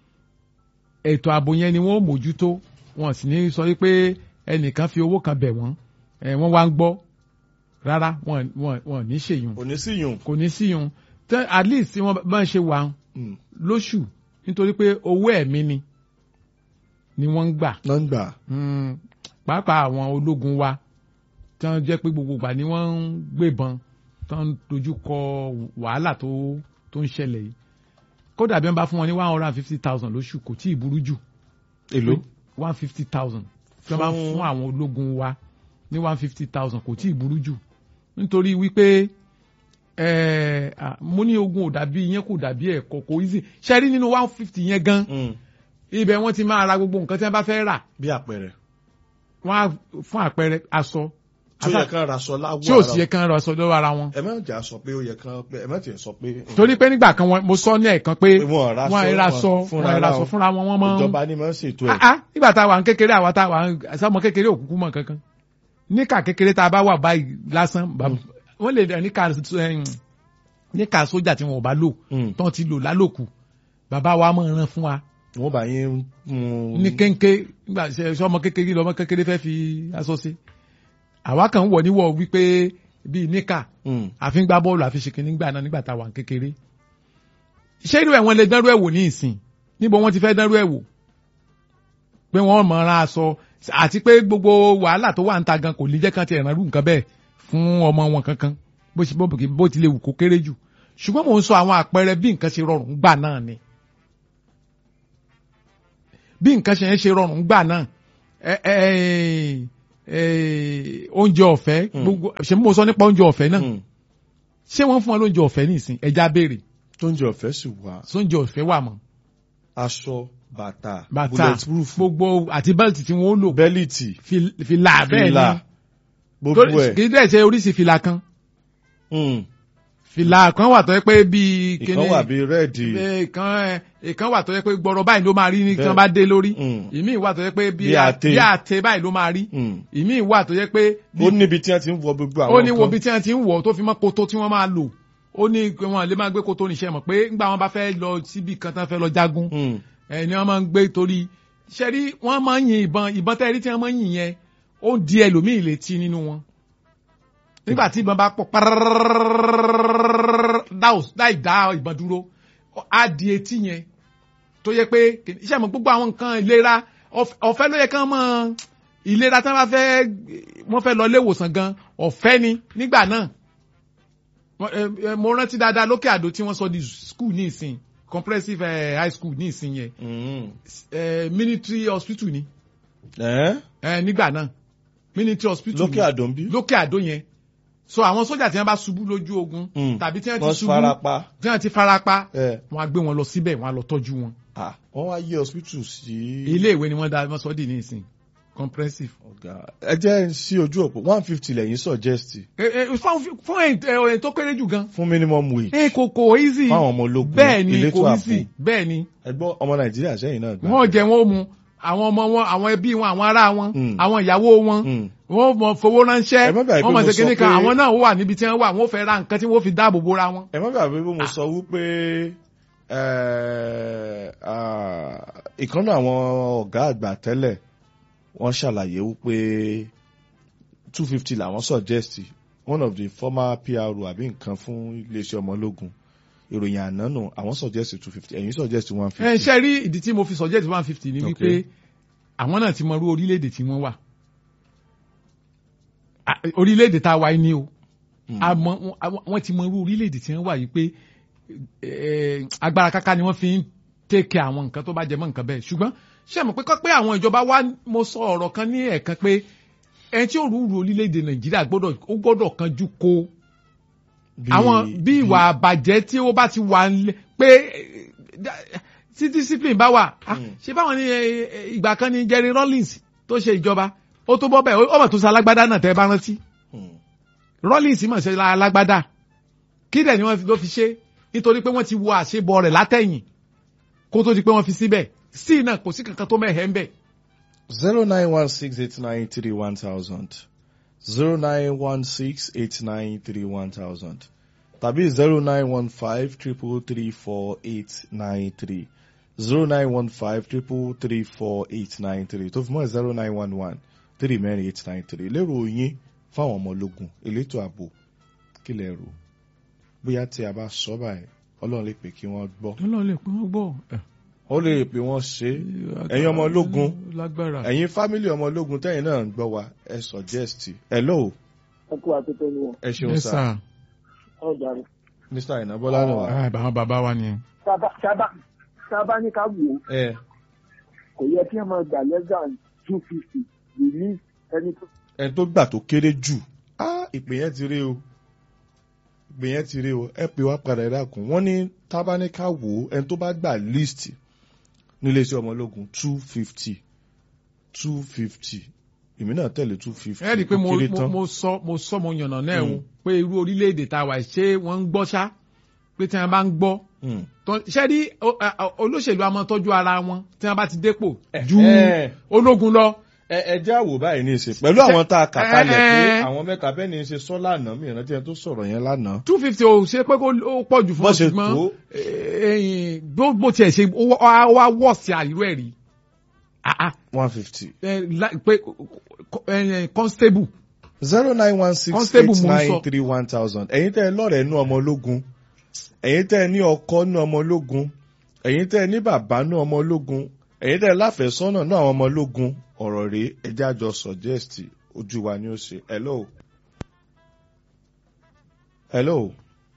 ètò ààbò yẹn ni wọ́n ò mójútó wọn sì ní sọ wípé ẹnìkan fi owó kan bẹ̀ wọ́n eh, wọ́n wá ń gbọ́ rárá wọn wọn wọn ò ní ṣèyún kò ní sí yùn kò ní síyún tẹ at least tí wọ́n bá ń ṣe wà Mm. lóṣù nítorí pé owó ẹ̀mí ni ni wọ́n ń gbà nọ́ńgbà Mm, pàápàá àwọn ológun wa tí wọ́n jẹ́ pé gbogbo ìgbà ni wọ́n ń gbébọn tí wọ́n ń dojú kọ wàhálà tó tó ń ṣẹlẹ̀ yìí kódà bí wọ́n bá fún wọn ní one hundred and fifty thousand lóṣù kò tí ì burú jù èlò one fifty thousand tí wọ́n bá Fún- fún àwọn ológun wa ní one fifty thousand kò tí ì burú jù nítorí wípé eh, ah, mo ní ogun ò dàbí yẹn kò dàbí ẹ̀kọ́ kò easy ṣe rí nínú one fifty yẹn gan Mm. ibẹ̀ wọ́n ti máa ra gbogbo nǹkan tí wọ́n bá fẹ́ rà bí àpẹẹrẹ wọ́n á fún àpẹẹrẹ aṣọ tí ó yẹ kán raṣọ láwọ tí ò sì yẹ kán ra aṣọ lọ́wọ́ ara wọn. ẹ má jà sọ pé ó yẹ kán pé ẹ má tiẹ̀ sọ pé torí pé nígbà kan wọn- mo sọ ní ẹ̀kan pé Pé wọn ò raṣọ, wọn ra aṣọ wọn fúnra wọn ra ra aṣọ wọn. fúnra wọn wọn máa ń. ìjọba ni máa ń ṣètò ẹ̀ Ah, ah, nígbà tá a wà ń kékeré àwa tá a wà ń sọmọ kékeré òkúkú mọ kankan níkà kékeré tá a bá wà báyìí lásán bá- wọ́n lè dẹ̀ níkà ẹ̀yìn, níkà sójà tí wọn ò bá lò Mm. tán ti lò lálòkù bàbá wa máa rán fún wa wọ́n bá yín mú ní kéńké nígbà ṣe ọmọ kékeré lọmọ kékeré fẹ́ fi aṣọ sí àwa kan wọ̀ níwọ̀ wípé bíi níkà Mm. àfi ń gbá bọ́ọ̀lù àfi ṣe kìíní gbà náà nígbà tá a wà ní kékeré ṣé irú ẹ̀ wọ́n lè dánrú ẹ̀ wò ní ìsìn níbo wọ́n ti fẹ́ dánrú ẹ̀ wò pé wọ́n mọ̀ ra aṣọ àti pé gbogbo wàhálà tó wà ń ta gan kò lè jẹ́ kán ti ẹ̀ràn rú nǹkan bẹ́ẹ̀ fún ọmọ wọn kankan bó ṣe bó- bó ti lè wù kó kéré jù ṣùgbọ́n mò ń sọ àwọn àpẹẹrẹ bí nǹkan ṣe rọrùn gbà náà ni bí nǹkan ṣe ń ṣe rọrùn gbà náà ẹ ẹ eh, oúnjẹ ọ̀fẹ́ Mm. gbogbo ṣe mo sọ nípa oúnjẹ ọ̀fẹ́ náà Mm. ṣé wọ́n fún wọn lóúnjẹ ọ̀fẹ́ nísìn ẹja béèrè tó ń jẹ ọ̀fẹ́ sì wà sóúnjẹ ọ̀fẹ́ wà mọ́ aṣọ bàtà bàtà bulletproof gbogbo àti bẹ́ẹ̀tì tí wọ́n lò bẹ́líìtì fil- fìlà bẹ́ẹ̀ fìlà ni gbogbo Tó- ẹ̀ kì í dẹ̀ ṣe oríṣi fìlà kan Mm. fìlà kan wà tó yẹ pé bíi ìkan wà bíi rẹ́ẹ̀dì ìkan ìkan wà tó yẹ pé gbọrọ báyìí ló máa rí ní tí Bẹ́ẹ̀. wọ́n bá dé lórí Mm. ìmí wà tó yẹ pé Bí bíi àtẹ. bí àtẹ báyìí ló máa rí Mm. ìmí wà tó yẹ pé ó níbi tí wọ́n ti ń wọ gbogbo àwọn ó ní wo nǹkan. bí tí wọ́n ti ń wọ̀ tó fi mọ́ koto tí wọ́n máa lò ó ní pé wọ́n lè máa gbé koto níṣẹ́ mọ̀ pé ńgbà wọn bá fẹ́ lọ síbi kan tán fẹ́ lọ jagun Mm. ẹ ni wọ́n máa ń gbé torí ṣẹ́rí wọ́n máa ń yin ìbọn ìbọn tẹ́rí tí wọ́n máa ń yin yẹn ó di ẹlòmíì létí nínú wọn nígbà tí ìbọn bá pọ̀ láì dá ìbọn dúró á di etí yẹn tó yẹ pé iṣẹ́ mọ̀ gbogbo àwọn nǹkan ìlera ọ̀f- ọ̀fẹ́ ló yẹ kán mọ̀ ìlera tí wọ́n bá fẹ́ wọ́n fẹ́ lọ ilé ìwòsàn gan ọ̀fẹ́ ni nígbà náà Wọ́n- ẹ- ẹ, mo rántí dáadáa lókè àdó tí wọ́n sọ di school ní ìsìn comprehensive eh, high school ní ìsìn yẹn Mm. eh, military hospital ni Ẹ́ eh, nígbà náà military hospital lókè ni àdó ń bí. lókè àdó yẹn so àwọn sójà tí wọ́n bá ṣubú lójú ogun Mm. tàbí tí wọ́n ti wọ́n ṣubú farapa. tí wọ́n ti farapa ẹ wọ́n á gbé wọn lọ síbẹ̀ wọ́n á lọ tọ́jú wọn ah wọ́n wá yí hospital sí. ilé ìwé ni wọ́n dá wọ́n sọ dì ní ìsìn comprehensive. ọ̀gá ẹ jẹ́ ń sí ojú òpó one fifty lẹ́yìn suggest Eh, eh, fún fún ẹ̀yìn ẹ̀yìn tó kéré jù gan. fún minimum wage ẹ kò kò easy fáwọn ọmọ ológun bẹ́ẹ̀ ni elétò kò ààbò easy bẹ́ẹ̀ ni ẹgbọ́n ọmọ nàìjíríà sẹ́yìn náà gbà. wọ́n jẹ wọ́n mu àwọn ọmọ wọn àwọn ẹbí wọn àwọn ará wọn Mm. àwọn ìyàwó wọn Mm. wọ́n mọ fowó ránṣẹ́ Ẹ má gbàgbé wọ́n mọ̀ mo ṣe kíní sọ kan pé- àwọn náà wà níbi tí wọ́n wà wọ́n fẹ́ ra nǹkan tí wọ́n fi dáàbò bora wọn. ẹ má gbàgbé bí mo sọ wípé ẹ, ah, ìkànnì àwọn ọ̀gá àgbà tẹ́lẹ̀ wọ́n ṣàlàyé wípé two fifty làwọn suggest one of the former PRO àbí nǹkan fún iléeṣẹ́ ọmọ ológun ìròyìn àná nù àwọn suggest two fifty ẹ̀yin suggest one ẹ fifty. ṣe rí ìdí tí mo fi suggest one fifty ni wípé Okay. àwọn náà ti mọ irú orílẹ̀-èdè tí wọ́n wà Ah, orílẹ̀-èdè tá a wà yìí ni o àmọ́ àwọn- wọ́n ti mọ irú orílẹ̀-èdè tí wọ́n wà yìí pé eh, agbára káká ni wọ́n fi ń tẹ́kẹ̀ àwọn nǹkan tó bá jẹ mọ́ nǹkan bẹ́ẹ̀ ṣùgbọ́n ṣé mọ̀ pé kọ́ pé àwọn ìjọba wa mo sọ ọ̀rọ̀ kan ní ẹ̀ẹ̀kan pé ẹni tí ó rú ru orílẹ̀-èdè nàìjíríà gbọ́dọ̀ ó gbọ́dọ̀ kanjú ko àwọn bí ìwà àbàjẹ́ tí ó bá ti wà nílẹ̀ pé eh, da- tí discipline bá wà ah, Mm. ṣé báwọn ní eh, eh, ìgbà kan ní Jerry Rawlings tó ṣe ìjọba ó tó bọ́ bẹ́ẹ̀ ó mọ̀ tó sa alágbádá náà tẹ́ ẹ bá rántí Rawlings mọ̀ ṣe alágbádá kí dẹ̀ ni wọ́n fi- ló fi ṣe nítorí pé wọ́n ti wo àṣebọ rẹ̀ látẹ̀yìn kó tó di pé wọ́n fi síbẹ̀ sí náà kò sí kankan tó mẹ́hẹ̀ ń bẹ̀. zero nine one six eight nine three one thousand zero nine one six eight nine three one thousand tàbí zero nine one five triple three four eight nine three zero nine one five triple three four eight nine three tó fi mọ́ zero nine one one three mẹ́rin eight nine three lérò yín fáwọn ọmọ ológun elétò ààbò kí lẹ rò bóyá tí a bá sọ báyìí ọlọ́run lè pè kí wọ́n gbọ́ ọlọ́run lè pín wọ́n gbọ́. ó lè pè wọ́n ṣe é ẹ̀yin ọmọ ológun lágbára. ẹ̀yin fámílì ọmọ ológun tẹ́yìn náà ń gbọ́ wa ẹ suggest hello ẹ kú àtúntò ni wọn ẹ ṣeun Yes, sá sir. ọjà rẹ. mr aina bọ́lá nù wá. Ah, àwọn bàbá wa ni. sábà sábà sábà ní ká wò ó ẹ kò yẹ kí ẹ máa gbà less than two fifty release ẹni tó. ẹni tó gbà tó kéré jù ah ìpè yẹn ti rí o ìpè yẹn ti rí o ẹ pè wá padà ẹ dákun wọ́n ní tábánikà wò ó ẹni tó bá gbà list nílé iṣẹ́ ọmọ ológun two fifty two fifty èmi náà tẹ̀lé two fifty ẹ rí i pé mo kéré mo- tán mo sọ mo sọ mo yànnà náà Mm. o pé irú orílẹ̀-èdè tá a wà ṣé wọ́n ń gbọ́ ṣá pé tí wọ́n bá ń gbọ́ Mm. tó- ṣé rí o- a- a- olóṣèlú a máa tọ́jú ara wọn tí wọ́n bá ti dépò ju Eh. ológun lọ. ẹ ẹ jẹ́ àwò báyìí ní ìsìn pẹ̀lú àwọn tá a kà kalẹ̀ pé Eh. àwọn mẹ́ta bẹ́ẹ̀ ni í ṣe sọ́ lánàá mi ìrántí ẹni tó sọ̀rọ̀ yẹn lánàá. two fifty o ṣe pé kó ó pọ̀ jù fún Bó ọ ṣe ṣùgbọ́n tó. eh, bó bó tiẹ̀ ṣe ó wá ó wá wọ̀ sí àìrú ẹ̀ rí Ah, ah, one fifty. eh, la- pé eh, constable zero nine one six Constable eight mo ń nine sọ. three one thousand ẹ̀yin tẹ́ ẹ lọ́rẹ̀ẹ́ nú ọmọ ológun ẹ̀yin tẹ́ ẹ ní ọkọ nú ọmọ ológun ẹ̀yin tẹ́ ẹ ní bàbá nú ọmọ ológun ẹ̀yin tẹ́ ẹ láfẹ̀sọ́nà nú àwọn ọmọ ológun ọ̀rọ̀ rèé ẹjẹ́ àjọ suggest ojú wa ni ó ṣe hello. hello.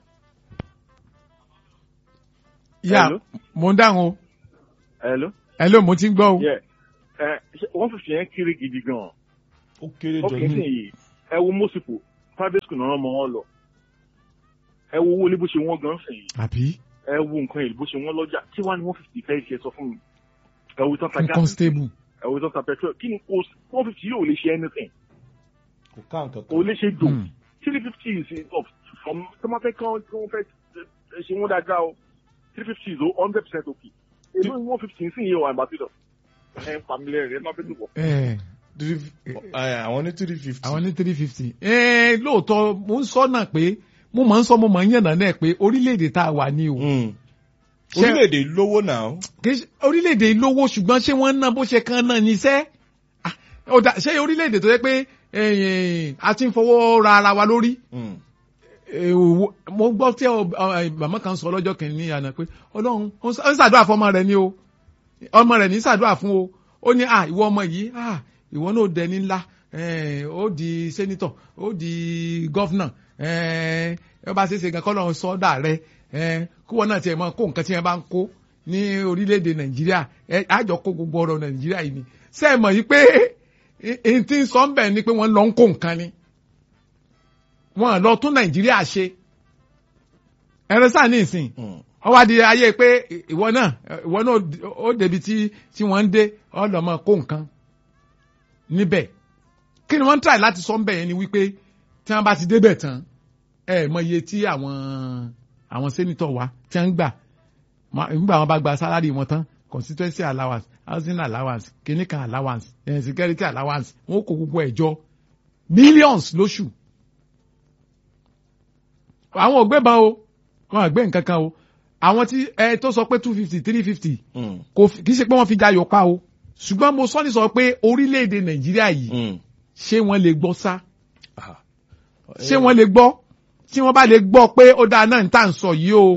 yà Hello? mo ń dáhùn o hello. ẹ ló mo ti ń gbọ́ o. yeah ẹ ṣe one fifty yẹn kiri gidi gan ó kéré ok jọ sí ní. yìí ẹ wo mọ́sìpò private school náà mọ wọn lọ ẹ wo owó ilé bó ṣe wọ́n gan sìn yìí àbí ẹ wo nǹkan èlò bó ṣe wọ́n lọ́jà tí wàá ní one fifty fẹ́ẹ́ ṣe sọ fún mi ẹ wo tán ta fún gáàsì constable ẹ wo tán ta petrol kí ni kò one fifty yóò lè ṣe anything kò ká nǹkan kò kan. lè ṣe dò Hmm. three fifty is enough from tó máa fẹ́ kán tí wọ́n fẹ́ ẹ ṣe wọ́n dáadáa o three fifty is hundred percent okay èló ni one fifty sí iye wà àbátìdọ̀ ẹ ń pàmílẹ̀ rẹ̀ ẹ má fẹ́ dùn bọ̀. ẹ Three- ẹ, àwọn ní three fifty. àwọn ní three fifty ẹ lóòótọ́ mo ń sọ náà pé mo máa ń sọ mo máa ń yànnà náà pé orílẹ̀-èdè tá a wà ní o Mm. Ṣé- orílẹ̀-èdè lówó náà. kì í ṣe- orílẹ̀-èdè lówó ṣùgbọ́n ṣé wọ́n ń ná bó ṣe kan náà níṣẹ́ Ah, ó dà- ṣé orílẹ̀-èdè tó yẹ pé eh, a ti ń fọwọ́ ra ara wa lórí Mm. Eh, wo- mo gbọ́ tí ọ- ọ- màmá kan sọ lọ́jọ́ kìíní àná pé ọlọ́run ó ń ṣ- ó ń ṣàdúrà fún ọmọ rẹ̀ ni o ọmọ rẹ̀ ní ṣàdúrà fún o ó ní à ìwọ ọmọ yìí à ìwọ náà ó dẹni ńlá eh, ó di sẹ́nitọ̀ ó di gọ́fúnà ẹ bá ṣe é ṣe gan kọ́ lọ́run sọ́dà rẹ kí wọ́n náà tiẹ̀ mọ kó nǹkan tí wọ́n bá ń kó ní orílẹ̀-èdè nàìjíríà ẹ àjọ kó gbogbo ọ̀rọ̀ nàìjíríà yìí ni ṣé ẹ mọ̀ yìí pé èyí tí ń sọ ń bẹ̀ ni pé wọ́n lọ ń kó nǹkan ni wọ́n lọ tún nàìjíríà ṣe ẹ̀rọ sáà ní ìsìn wọ́n wá di ayé pé ìwọ náà ìwọ náà ó débi tí tí wọ́n ń dé ọ lọ mọ kó nǹkan níbẹ̀ kí ni wọ́n ń tàì láti sọ ń bẹ̀ yẹn ni wípé tí wọ́n bá ti débẹ̀ tán ẹ mọ iye tí àwọn àwọn sẹ́nitọ̀ wa tí wọ́n ń gbà nígbà wọn bá gba sálárì wọn tán constituency allowance housing allowance clinical allowance eh, security allowance wọn kó gbogbo ẹ̀ jọ millions lóṣù àwọn ò gbébọn o wọn àgbẹ̀ nǹkan kan o àwọn tí ẹ tó sọ pé two fifty three fifty kò kì í ṣe pé wọ́n fi jayọ̀ pa o ṣùgbọ́n mo sọ ní sọ pé orílẹ̀-èdè nàìjíríà yìí ṣé wọ́n lè gbọ́ sá ṣé wọ́n lè gbọ́ tí wọ́n bá lè gbọ́ pé ó dáa náà ní tà ń sọ yìí o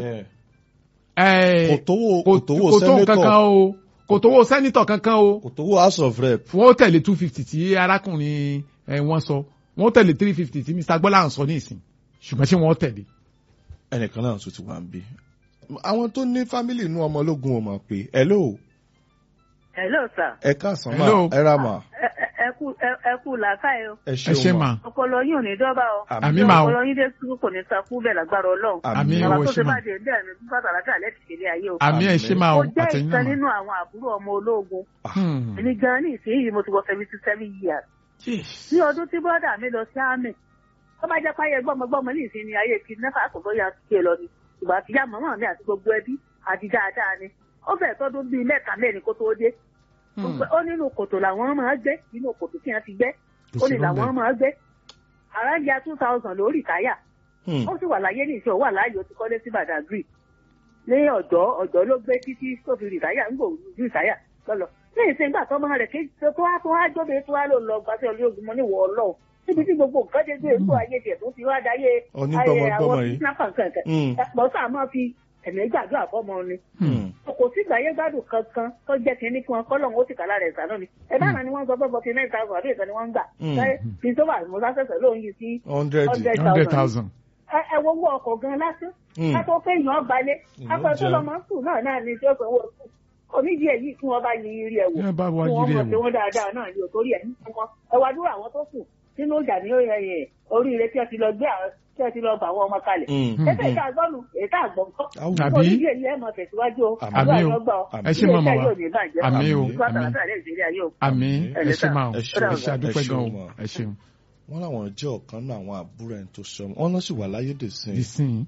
kò tówó kò tówó kò tó kankan sẹ́nẹ́tọ̀ o kò tówó sẹ́nitọ̀ kankan o kò tówó house of rep. wọ́n ó tẹ̀lé two fifty tí arákùnrin ẹ̀ wọ́n sọ wọ́n ó tẹ̀lé three fifty tí mr gbọ́lá ń sọ ní ìsìn ṣùgbọ́n ṣé wọ́n ó tẹ̀lé. ẹnìkan náà tún ti wà ń bí. àwọn tó ní fámìlì inú ọmọ ológun ò mọ̀ pé hello hello sir. ẹ káàsán Hello. mà ẹ ra mà ẹ ẹ- ẹ kú ẹ- ẹ kú làákàyè o. ẹ ẹ ṣe ṣeun mà mà ọpọlọ yín ò ní dọ́bà o. Àmì mà o. ọpọlọ yín dé kú kò ní sakú bẹ́ẹ̀ lágbára ọlọ́run. Àmì bàbá o, tó ṣe ṣe mà. bá dé ndé ẹ̀mí fún pàtàkì àlẹ́ ti ṣẹlẹ̀ ayé o. àmì ẹ̀ ṣe máa mo o jẹ́ àtẹ̀yìn ìkan náà nínú àwọn àbúrò ọmọ ológun. Hmm. èmi gan ní ìsinyìí mo ti wọ seventy seven years. Yes. ní ọdún tí bọ́dà mi lọ sí àmì tó bá jẹ́ páyé gbọ́mọgbọ́mọ ní ìsinmi ayé kí nẹ́fà kò bóyá ṣe lọ ni ìgbà tí yá màmá mi àti gbogbo ẹbí àti dáadáa ni ó fẹ́ tọ́dún bíi mẹ́ta mẹ́rin kó tó dé Hmm. ó nínú kòtò làwọn máa gbé nínú kòtò tí wọ́n ti gbẹ́ Kò ó sí ní làwọn rọ́ńbẹ́. máa gbé àràǹjà two thousand lórí táyà Hmm. ó sì wà láyé ní ìṣe ó wà láàyè ó ti kọ́lé sí Badagry ní ọ̀dọ́ ọ̀dọ́ ló gbé títí tó fi rìtáyà ń gbò rìtáyà lọ́lọ́ ní ìsìn gbà tó máa rẹ̀ kí tó wá tó wá jóbe tó wá lò lọ gbàtí olóògùn mọ́ ní wọ́ ọlọ́ọ̀ níbi tí gbogbo nǹkan dé dé ètò ayé tiẹ̀ tó ti wá dáyé Onígbọmọgbọmọ yìí. snapper kankan Hmm. ẹ̀pọ̀ sáà máa fi ẹ̀mí gbàdúrà fọ́mọ ni Hmm. kò sí gbàyé gbádùn kankan tó jẹ́ kínní fún wọn kọ́lọ́hún ó sì kàlà rẹ̀ sànú ni ẹ bá náà ni wọ́n sọ pé forty nine thousand àbí ìkan ni wọ́n ń gbà Mm. láyé fi tó wà mọ́sá sẹ̀sẹ̀ lóun yìí sí hundred. hundred hundred thousand thousand. ẹ ẹ wo owó ọkọ̀ gan lásán Mm. kátó pé èèyàn balẹ̀ Èèyàn akọ tó jẹun. lọ máa ń sùn náà náà ni tí ó sanwó sùn onídìí èyí fún wọn bá yin irí ẹ wò Ẹ bá wa fún wọn yiri mọ̀ ẹ̀ pé wò. wọ́n dáadáa náà ni òtórí ẹ̀ nínú wọn ẹ wá dúró àwọn tó kù nínú ìjà ní ẹ̀yẹ oríire tí ẹ ti lọ gbé àwọn tí ẹ ti lọ bà wọn ọmọ kalẹ̀ Hmm. ẹsẹ̀ ìta gbọ́nù ètà àgbọ̀n kọ́ Àwù. Àbí? onídìí èyí ẹ̀ mọ̀ tẹ̀síwájú o Àmì àdúrà o. yóò gbà ọ Àmì. Ẹ ṣé màmá wa. ilé iṣẹ́ yóò ní bàjẹ́ Àmì o. Nígbà Àmì. tàbí àlẹ́ ìṣẹ̀lẹ̀ ayé o. àmì Ẹ ẹ lè ṣe sà. máa o Ẹ ṣeun. ẹ ṣe àdúpẹ́ Ẹ gan o ṣeun mà. ẹ ṣeun. wọ́n làwọn jẹ́ ọ̀kan náà àwọn àbúrò ẹni tó sọ wọ́n náà sì wà láyé dèsìn ìsìn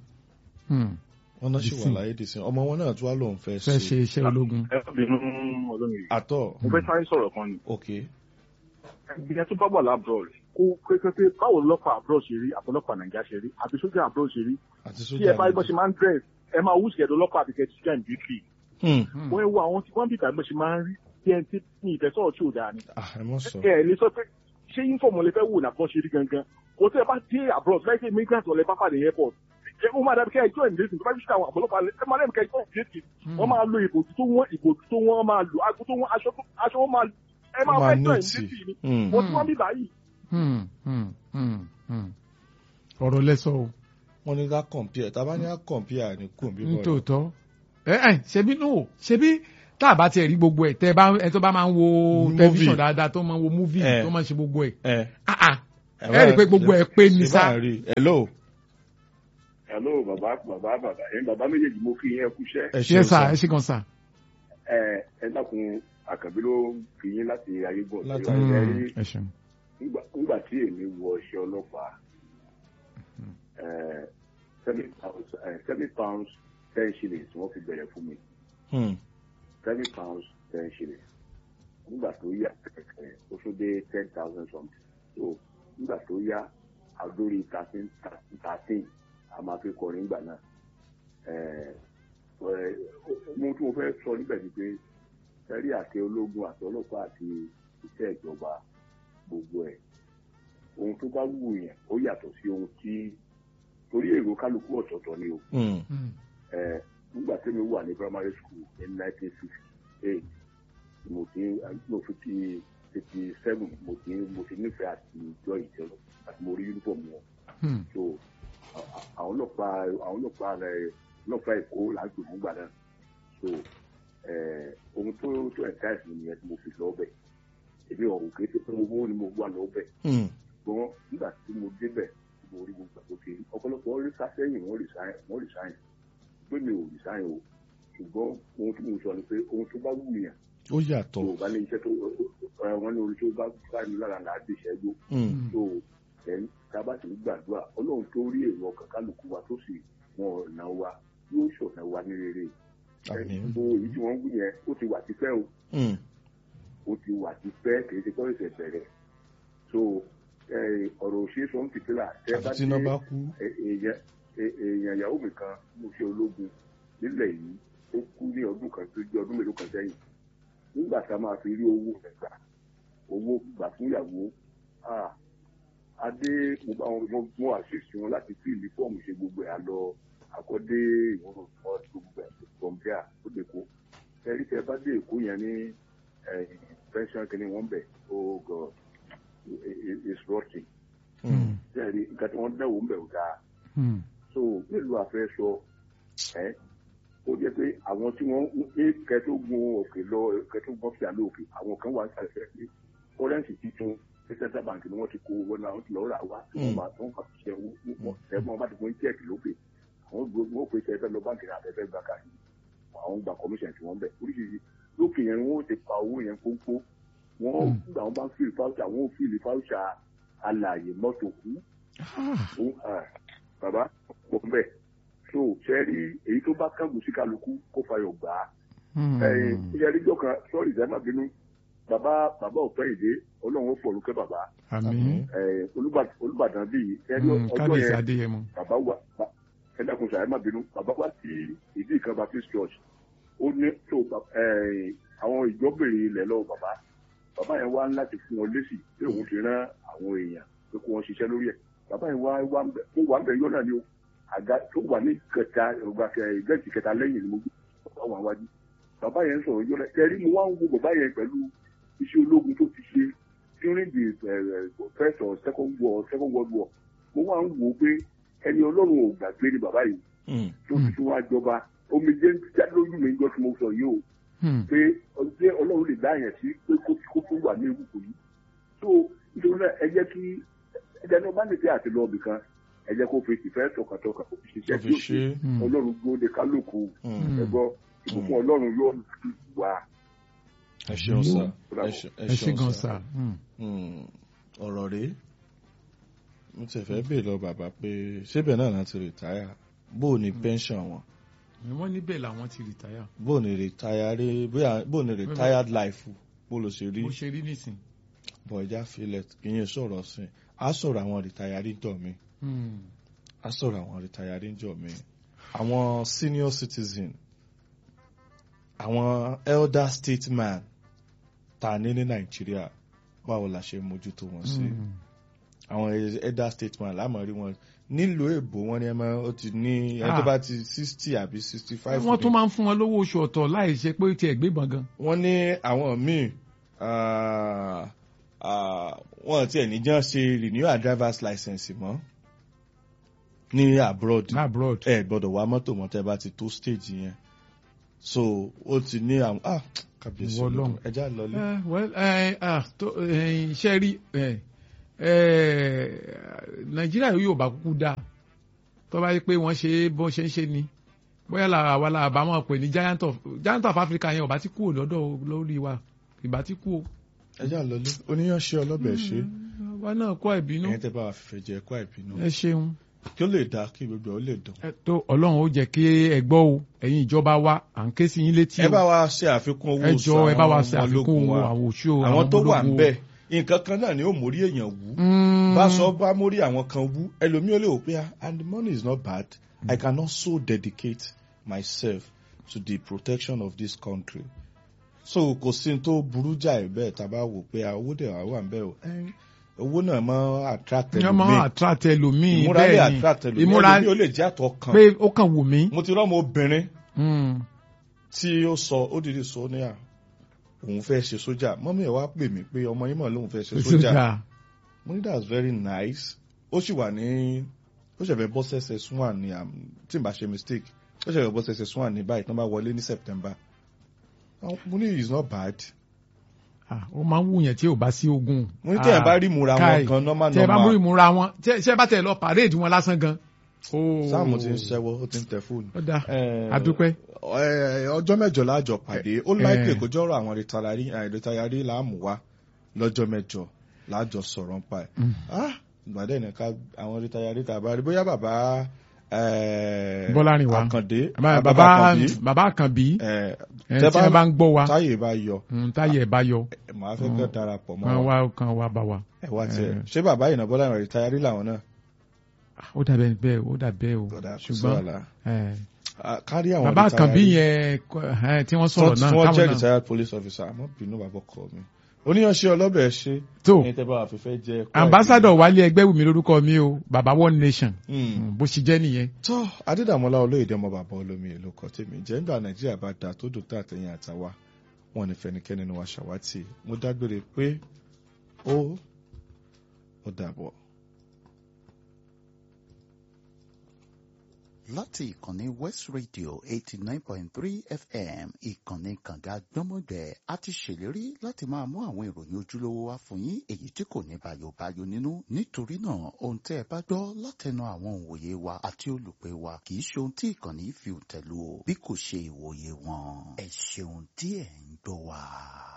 wọ́n náà sì wà ìsìn. láyé dèsìn ọmọ wọn náà tún wá lòun fẹ́ fẹ́ ṣe ṣe iṣẹ́ ológun. ẹ má bínú ọlọ́run yìí àtọ̀ mo fẹ́ sáré sọ̀rọ̀ kan ni ok ìgbìyànjú tó bá wà lábúrò kó kékeré báwo lọ́pàá àbúrò ṣe rí àtọ́lọ́pàá nàìjíríà ṣe rí àti sójà àbúrò ṣe rí àti tí sójà ẹ bá gbọ́ ṣe máa ń dress ẹ máa wúṣì ẹ̀dọ́ lọ́pàá àti kẹ́tù ṣíkà ìbíkì Hmm. wọ́n wo àwọn tí wọ́n bìtà gbọ́ ṣe máa ń rí bí ẹni tí ní ìfẹ́ sọ̀rọ̀ tí ò dáa ni ah ẹ mọ̀ sọ ẹ ẹ lè sọ pé ṣé uniform lè fẹ́ wò nàbọ̀ ṣe rí gangan kò tẹ́ ẹ bá dé abroad láì ṣe immigrant ọ̀lẹ́ bá pàdé airport ẹ ó máa dàbí kẹ́ ẹ join ìdílé tó bá ṣe àwọn àpọ̀lọpọ̀ ẹ máa lẹ́nu kẹ́ ẹ join ìdílé wọ́n máa lo ìbòjú tó wọ́n ìbòjú tó wọ́n máa lo ago tó wọ́n aṣọ tó aṣọ wọn máa lo ẹ máa Wọ́n máa fẹ́ join nọ́ọ̀tì. ìdílé ni Hmm. mo tí wọ́n bí báyìí Hmm, hmm, hmm, hmm. ọ̀rọ̀ lẹ́sọ̀ o wọ́n ní ká compare tá a bá ní ká compare ní kò bí bọ́ọ̀lù nítòótọ́ ẹ ẹ ṣebí nù ṣebí tá a bá tiẹ̀ rí gbogbo ẹ̀ tẹ́ ẹ bá ẹ tó bá máa ń wo Movie. tẹlifíṣàn dáadáa tó máa ń wo múvì Eh. tó máa ń ṣe gbogbo ẹ̀ ẹ ah ah ẹ rí i pé gbogbo ẹ̀ pé ní ṣe sá bá ń rí i. hello hello bàbá bàbá bàbá ẹ̀ bàbá méjèèjì mo kí yín ẹ kúṣẹ́ ẹ yẹ ṣeun sá sá ẹ ṣe gan sá. ẹ ẹ dákun àkànbí ló kí yín láti ayégbọ̀n Láti tí wọ́n Mm, rí ẹ ṣeun. nígbà nígbà tí èmi wọ iṣẹ́ ọlọ́pàá ẹ, seven pounds ẹ, seven pounds ten shillings wọ́n fi bẹ̀rẹ̀ fún mi Hmm. seven pounds ten shillings nígbà tó yá kẹ̀kẹ́ ó tún dé ten thousand something so nígbà tó yá àdórí thirteen thirteen a máa fi kọrin nígbà náà ẹ, ẹ, ohun tí mo fẹ́ sọ níbẹ̀ ni pé ẹ̀rí àti ológun àti ọlọ́pàá àti iṣẹ́ ìjọba gbogbo ẹ̀ ohun tó bá wù yẹn ó yàtọ̀ sí ohun tí torí èrò kálukú ọ̀tọ̀ọ̀tọ̀ ni o Hmm. Mm. ẹ nígbà tí mi wà ní primary school ní nineteen sixty eight mo ti mo fi ti fifty seven mo ti mo ti nífẹ̀ẹ́ àti ìjọ ìjọba àti mo rí uniform wọn Mm. so a- a- àwọn ọlọ́pàá àwọn ọlọ́pàá rẹ ọlọ́pàá èkó là ń gbè fún gbà náà so ẹ ohun tó tó ẹ̀ka ẹ̀sìn nìyẹn tí mo fi lọ bẹ̀ èmi ọ̀hún kéde pé owó ni mo wà lọ bẹ̀ Hmm. ṣùgbọ́n nígbà tí mo débẹ̀ mo rí gbogbo àkókò ọ̀pọ̀lọpọ̀ rí sásẹ́yìn wọ́n resign wọ́n resign pé mi ò resign o ṣùgbọ́n ohun tí mo sọ ni pé ohun tó bá wù yàn ó yàtọ̀ tó o bá ní iṣẹ́ tó ẹ, wọ́n ní orí tó bá bá mi lára là á di ìṣẹ́jú Hmm. tó ẹ̀ tá a bá sì ń gbàdúrà ọlọ́run tó rí èrò ọkàn kálukú wa tó sì wọn ọ̀nà wa yóò ṣọ̀nà wa ní rere ẹ̀ Àmín. gbogbo èyí tí wọ́n ń wù yẹn ó ti wà tipẹ́ o Hmm. ó ti wà tipẹ́ kì í ṣe kọ́ ìṣẹ̀ bẹ̀rẹ̀ so ẹ, ọ̀rọ̀ òṣèré sọ ń fìtílà tẹ́ bá àti tí iná dé bá kú Ẹ- èèyàn ẹ- èèyàn ìyàwó mi kan mo ṣe ológun nílẹ̀ yìí ó kú ní ọdún kan tó jẹ́ ọdún mélòó kan sẹ́yìn nígbà tá a máa fi rí owó rẹ̀ gbà owó gbà fún ìyàwó ah, adé mo bá wọn mo- mo àṣìṣe wọn láti fi ìlú fọ́ọ̀mù ṣe gbogbo ẹ̀ àlọ́ àkọ́dé ìwọ̀n ọ̀pọ̀ gbogbo ẹ̀ kọ̀m̀pẹ́à ó dé kó ẹ̀rí tẹ bá dé èkó yẹn ní pension kìíní wọn bẹ̀ oh god it- it- it's rotting Hmm. ẹ̀rí nǹkan tí wọ́n dẹ̀wò ń bẹ̀ ò dáa Mm. so nílùú àfẹ́ sọ ẹ́ ó jẹ́ pé àwọn tí wọ́n ní kẹtógun òkè lọ kẹtógun fi àlọ́ òkè àwọn kan wà sàlẹ̀ pé kọ́rẹ́ǹsì titun ní central bank ni wọ́n ti kó owó náà ti lọ́ọ́ rà wá tí wọ́n máa tún àṣìṣe owó ẹ̀gbọ́n bá ti fún chẹ́ẹ̀kì lókè àwọn gbogbo wọ́n pè é fẹ́ lọ báńkì náà àfẹ́fẹ́ gbà káàkiri àwọn gba commission tí wọ́n bẹ̀ oríṣiríṣi lókè yẹn wọ́n ti pa owó yẹn kónkó wọ́n gbà wọ́n bá ń fìlì fáwùsà wọ́n ò fìlì fáwùsà alàyè mọ́tò kú Ah. ó à bàbá pọ̀ ń bẹ̀ so ṣe rí èyí tó bá kángun sí kálukú kó fayọ̀ gbà á Mm. ẹ̀yìn ìyá ẹjọ́ kan sọ́ọ̀rì ìdá má bínú bàbá bàbá ọ̀pẹ́ ìdè ọlọ́run ó fọ̀rùn kẹ́ bàbá àmín ẹ̀yìn Olúbà- olùbàdàn bíi ẹni Mm. ọjọ́ kábíyèsí yẹn adéyẹmọ. bàbá wà bá- ẹ dákun sàrẹ́ má bínú bàbá wà sí ìdí ìkan baptist church ó ní tó bà- ẹ̀yìn àwọn ìjọ béèrè ilẹ̀ lọ́wọ́ bàbá bàbá yẹn wá láti fún wọn lésì pé òun ti rán àwọn èèyàn pé kó wọn ṣiṣẹ́ lórí ẹ̀ bàbá yẹn wá wá ń bẹ ó wà ń bẹ yọ náà ni o àga tó wà ní kẹta ìgbà ìgbẹ́jì kẹta lẹ́yìn ni mo gbé bàbá wà wájú bàbá yẹn sọ̀rọ̀ yọ náà tẹ̀rí mo wá ń wo bàbá yẹn pẹ̀lú iṣẹ́ ológun tó ti ṣe during the uh, first or second war second world war mo wá ń wò ó pé ẹni ọlọ́run ò gbàgbé ni bàbá yìí Hmm. tó ti tún wá jọba omi jẹ́ jáde lójú mi jọ tí mo sọ yìí o Mm. pé ọjọ́ ọlọ́run lè dá yẹn sí pé kó kó tó wà ní ìwúkọ yìí tó nítorí náà ẹ jẹ́ kí ẹjẹ́ náà bá lè fẹ́ àti lọ́ọ̀bì kan ẹ jẹ́ kó fi ìfẹ́ tọkàntọkàn kó fi tó ṣiṣẹ́ fi tí ó ṣe ṣe Mm. ọlọ́run gbóde kálukú Hmm. ẹ gbọ́ ìbùkún ọlọ́run yóò wà. ẹ ṣeun sá ẹ ṣe- ẹ ṣe gan sá. sá. Mm. Hmm. ọ̀rọ̀ rèé mo ti fẹ́ bèèrè lọ bàbá pé ṣébẹ̀ náà láti rìtáyà bó o ní pension wọn wọ́n níbẹ̀ làwọn ti rìtáyà bó o ní rìtáyàrí bó o ní retired life bó ló ṣe rí bó ṣe rí nísìn. bọ̀ ẹja filẹ̀ kì í sọ̀rọ̀ sí i á sọ̀rọ̀ àwọn rìtáyàrí jọ mi Mm. á sọ̀rọ̀ àwọn rìtáyàrí jọ mi àwọn senior citizen àwọn elder statesman ta ní ní nàìjíríà báwo la ṣe mójútó wọn sí. Mm. àwọn elder statesman láàmú rí wọn nílùú èbó wọn ni ẹ máa ó ti ní ẹni tó Ah. bá ti sixty àbí sixty five wọ́n tún máa ń fún wọn lówó oṣù ọ̀tọ̀ láì ṣe pé tiẹ̀ gbébọn gan. wọ́n ní àwọn míì ah, ah, wọ́n tiẹ̀ ní jẹ́ ṣe renew our driver's license mọ́ ní abroad abroad. ẹ gbọ́dọ̀ wá mọ́tò mọ́ tẹ́ bá ti tó stage yẹn so ó ti ní àwọn ah kábíyèsí Ìwọ Ọlọ́run. ẹja lọlé. Eh, well, eh, ah, tó, eh, iṣẹ́ rí eh, eh, nàìjíríà yóò bá kúkú dáa tó bá yẹ pé wọ́n ṣe bó ṣe ń ṣe ni bóyá làwọn àwa làwọn bá mọ̀ pé ní giant of giant of Africa yẹn ò bá ti kú ò lọ́dọ̀ lórí wa ìbá ti kú o. ẹja lọlé oníyanṣẹ́ ọlọ́bẹ̀ ṣe wa náà kọ́ ẹ̀bínú ẹ̀yin tẹ́ bá wa fìfẹ́ jẹ ẹ̀kọ́ àìbínú ẹ ṣeun kí ó lè dáa kí gbogbo ẹ̀ ó lè dùn. ẹ tó ọlọ́run ó jẹ́ kí ẹ gbọ́ o ẹ̀yin ìjọba wa à ń ké sí yín létí ẹ o bá wa ṣe àfikún owó ẹ oṣù jọ ẹ bá wa àwọn ṣe ọmọ àfikún ológun wa. àwọn òṣù àwọn tó wà ń ológun o. bẹ̀ nǹkan kan náà ni ó mórí èèyàn wú Mm. bá sọ bá mórí àwọn kan wú ẹlòmíì ó lè wò pé ah, and the money is not bad I can also dedicate myself to the protection of this country so kò sí ní tó burú jáì bẹ́ẹ̀ tá a bá wò pé ah, owó dẹ̀ wá wà ń bẹ̀ o Eh, owó náà máa attract ní ọmọ ẹlòmíì attract ẹlòmíì ìmúra lè bẹ́ẹ̀ attract ni ẹlòmíì ìmúra ẹlòmíì ó lè jẹ́ àtọ̀ kan pé ó kàn wù mí. mo ti rọ́mọ obìnrin Mm. tí ó sọ ó dìde sọ ní à òun fẹ́ ṣe sójà mọ́mí ẹ̀ wá pè mí pé ọmọ yín mọ̀ lóun fẹ́ ṣe sójà sójà mo ní that's very nice ó sì wà ní ó ṣẹ̀fẹ̀ bọ́ sẹ́sẹ̀ swan ní am tí n bá ṣe mistake ó ṣẹ̀fẹ̀ bọ́ sẹ́sẹ̀ swan ní báyìí tí wọ́n bá wọlé ní September mo ní it's not bad Ah, ó máa ń wù yẹn tí ò bá sí ogun. mo ní tẹ̀yàn bá rí ìmúra Kai, wọn kan normal tẹ bá mú normal ìmúra wọn tẹ ṣe bá tẹ lọ parade wọn lásán gan. sáàmù ti ń ṣẹ́wọ́ ó ti ń tẹ fóònù. ó dáa Eh, adúpẹ́. eh, ọjọ́ mẹ́jọ láàjọ pàdé ó láìpẹ́ Eh. kó jọ́rọ̀ àwọn rìtàlárí rìtàlárí láàmú wá lọ́jọ́ mẹ́jọ láàjọ sọ̀rọ̀ ń pa ẹ̀. Mm. Ah, ìgbàdẹ́ nìkan àwọn rìtàlárí tàbá rí bóyá bàbá eh, Bọ́lárìnwá. Àkàndé Bàbá bàbá bàbá Àkànbí bàbá Àkànbí eh, ẹ tẹ́ tí wọ́n bá ń gbọ́ wa táyé bá yọ mm, táyé ẹ̀ bá yọ eh, màá fẹ́ kẹ́ darapọ̀ mọ́ kan wa wá kan wá bá wa. ẹ̀ wá tiẹ̀ eh. ṣé bàbá ìnà Bọ́lárìnwá rìtàlárí làwọn náà Ah, ó dàbẹ́ bẹ́ẹ̀ ó dàbẹ́ o Kódà kò sí ṣùgbọ́n wàhálà. eh, Ah, kárí àwọn bàbá Àkànbí rìtàlárí. yẹn kọ- eh, tí wọ́n sọ̀rọ̀ náà tí wọ́n jẹ́ táwọn náà retired police officer àmọ́ bínú bàbá ọkọ mi oníyanṣẹ́ ọlọ́bẹ̀ ṣe tó ẹni tẹ́ bá wà fífẹ́ jẹ́ ẹ̀kọ́ ambassador wálé ẹgbẹ́ wùmí lórúkọ mi o bàbá one nation ẹ̀dùn. Mm, bó ṣe jẹ́ nìyẹn. tó adédàmọ́lá olóyèdè ọmọ bàbá olómi èlò kan tèmi jẹ́ nígbà nàìjíríà bá da tó dùn tá àtẹ̀yìn àtàwa wọn ní fẹnikẹ́ni nínú wa ṣàwátì mo dágbére pé ó ó dàbọ̀. láti ìkànnì west radio eighty nine point three fm ìkànnì kànga gbọ́mọgbẹ́ a ti ṣèlérí láti máa mú àwọn ìròyìn ojúlówó wá fún yín èyí tí kò ní bayobayo nínú nítorí náà ohun tẹ́ ẹ bá gbọ́ látẹnu àwọn òǹwòye wa àti olùpẹ̀ wa kì í ṣe ohun tí ìkànnì fi tẹ̀lú o bí kò ṣe ìwòye wọn ẹ ṣeun tí ẹ̀ ń gbọ́ wa.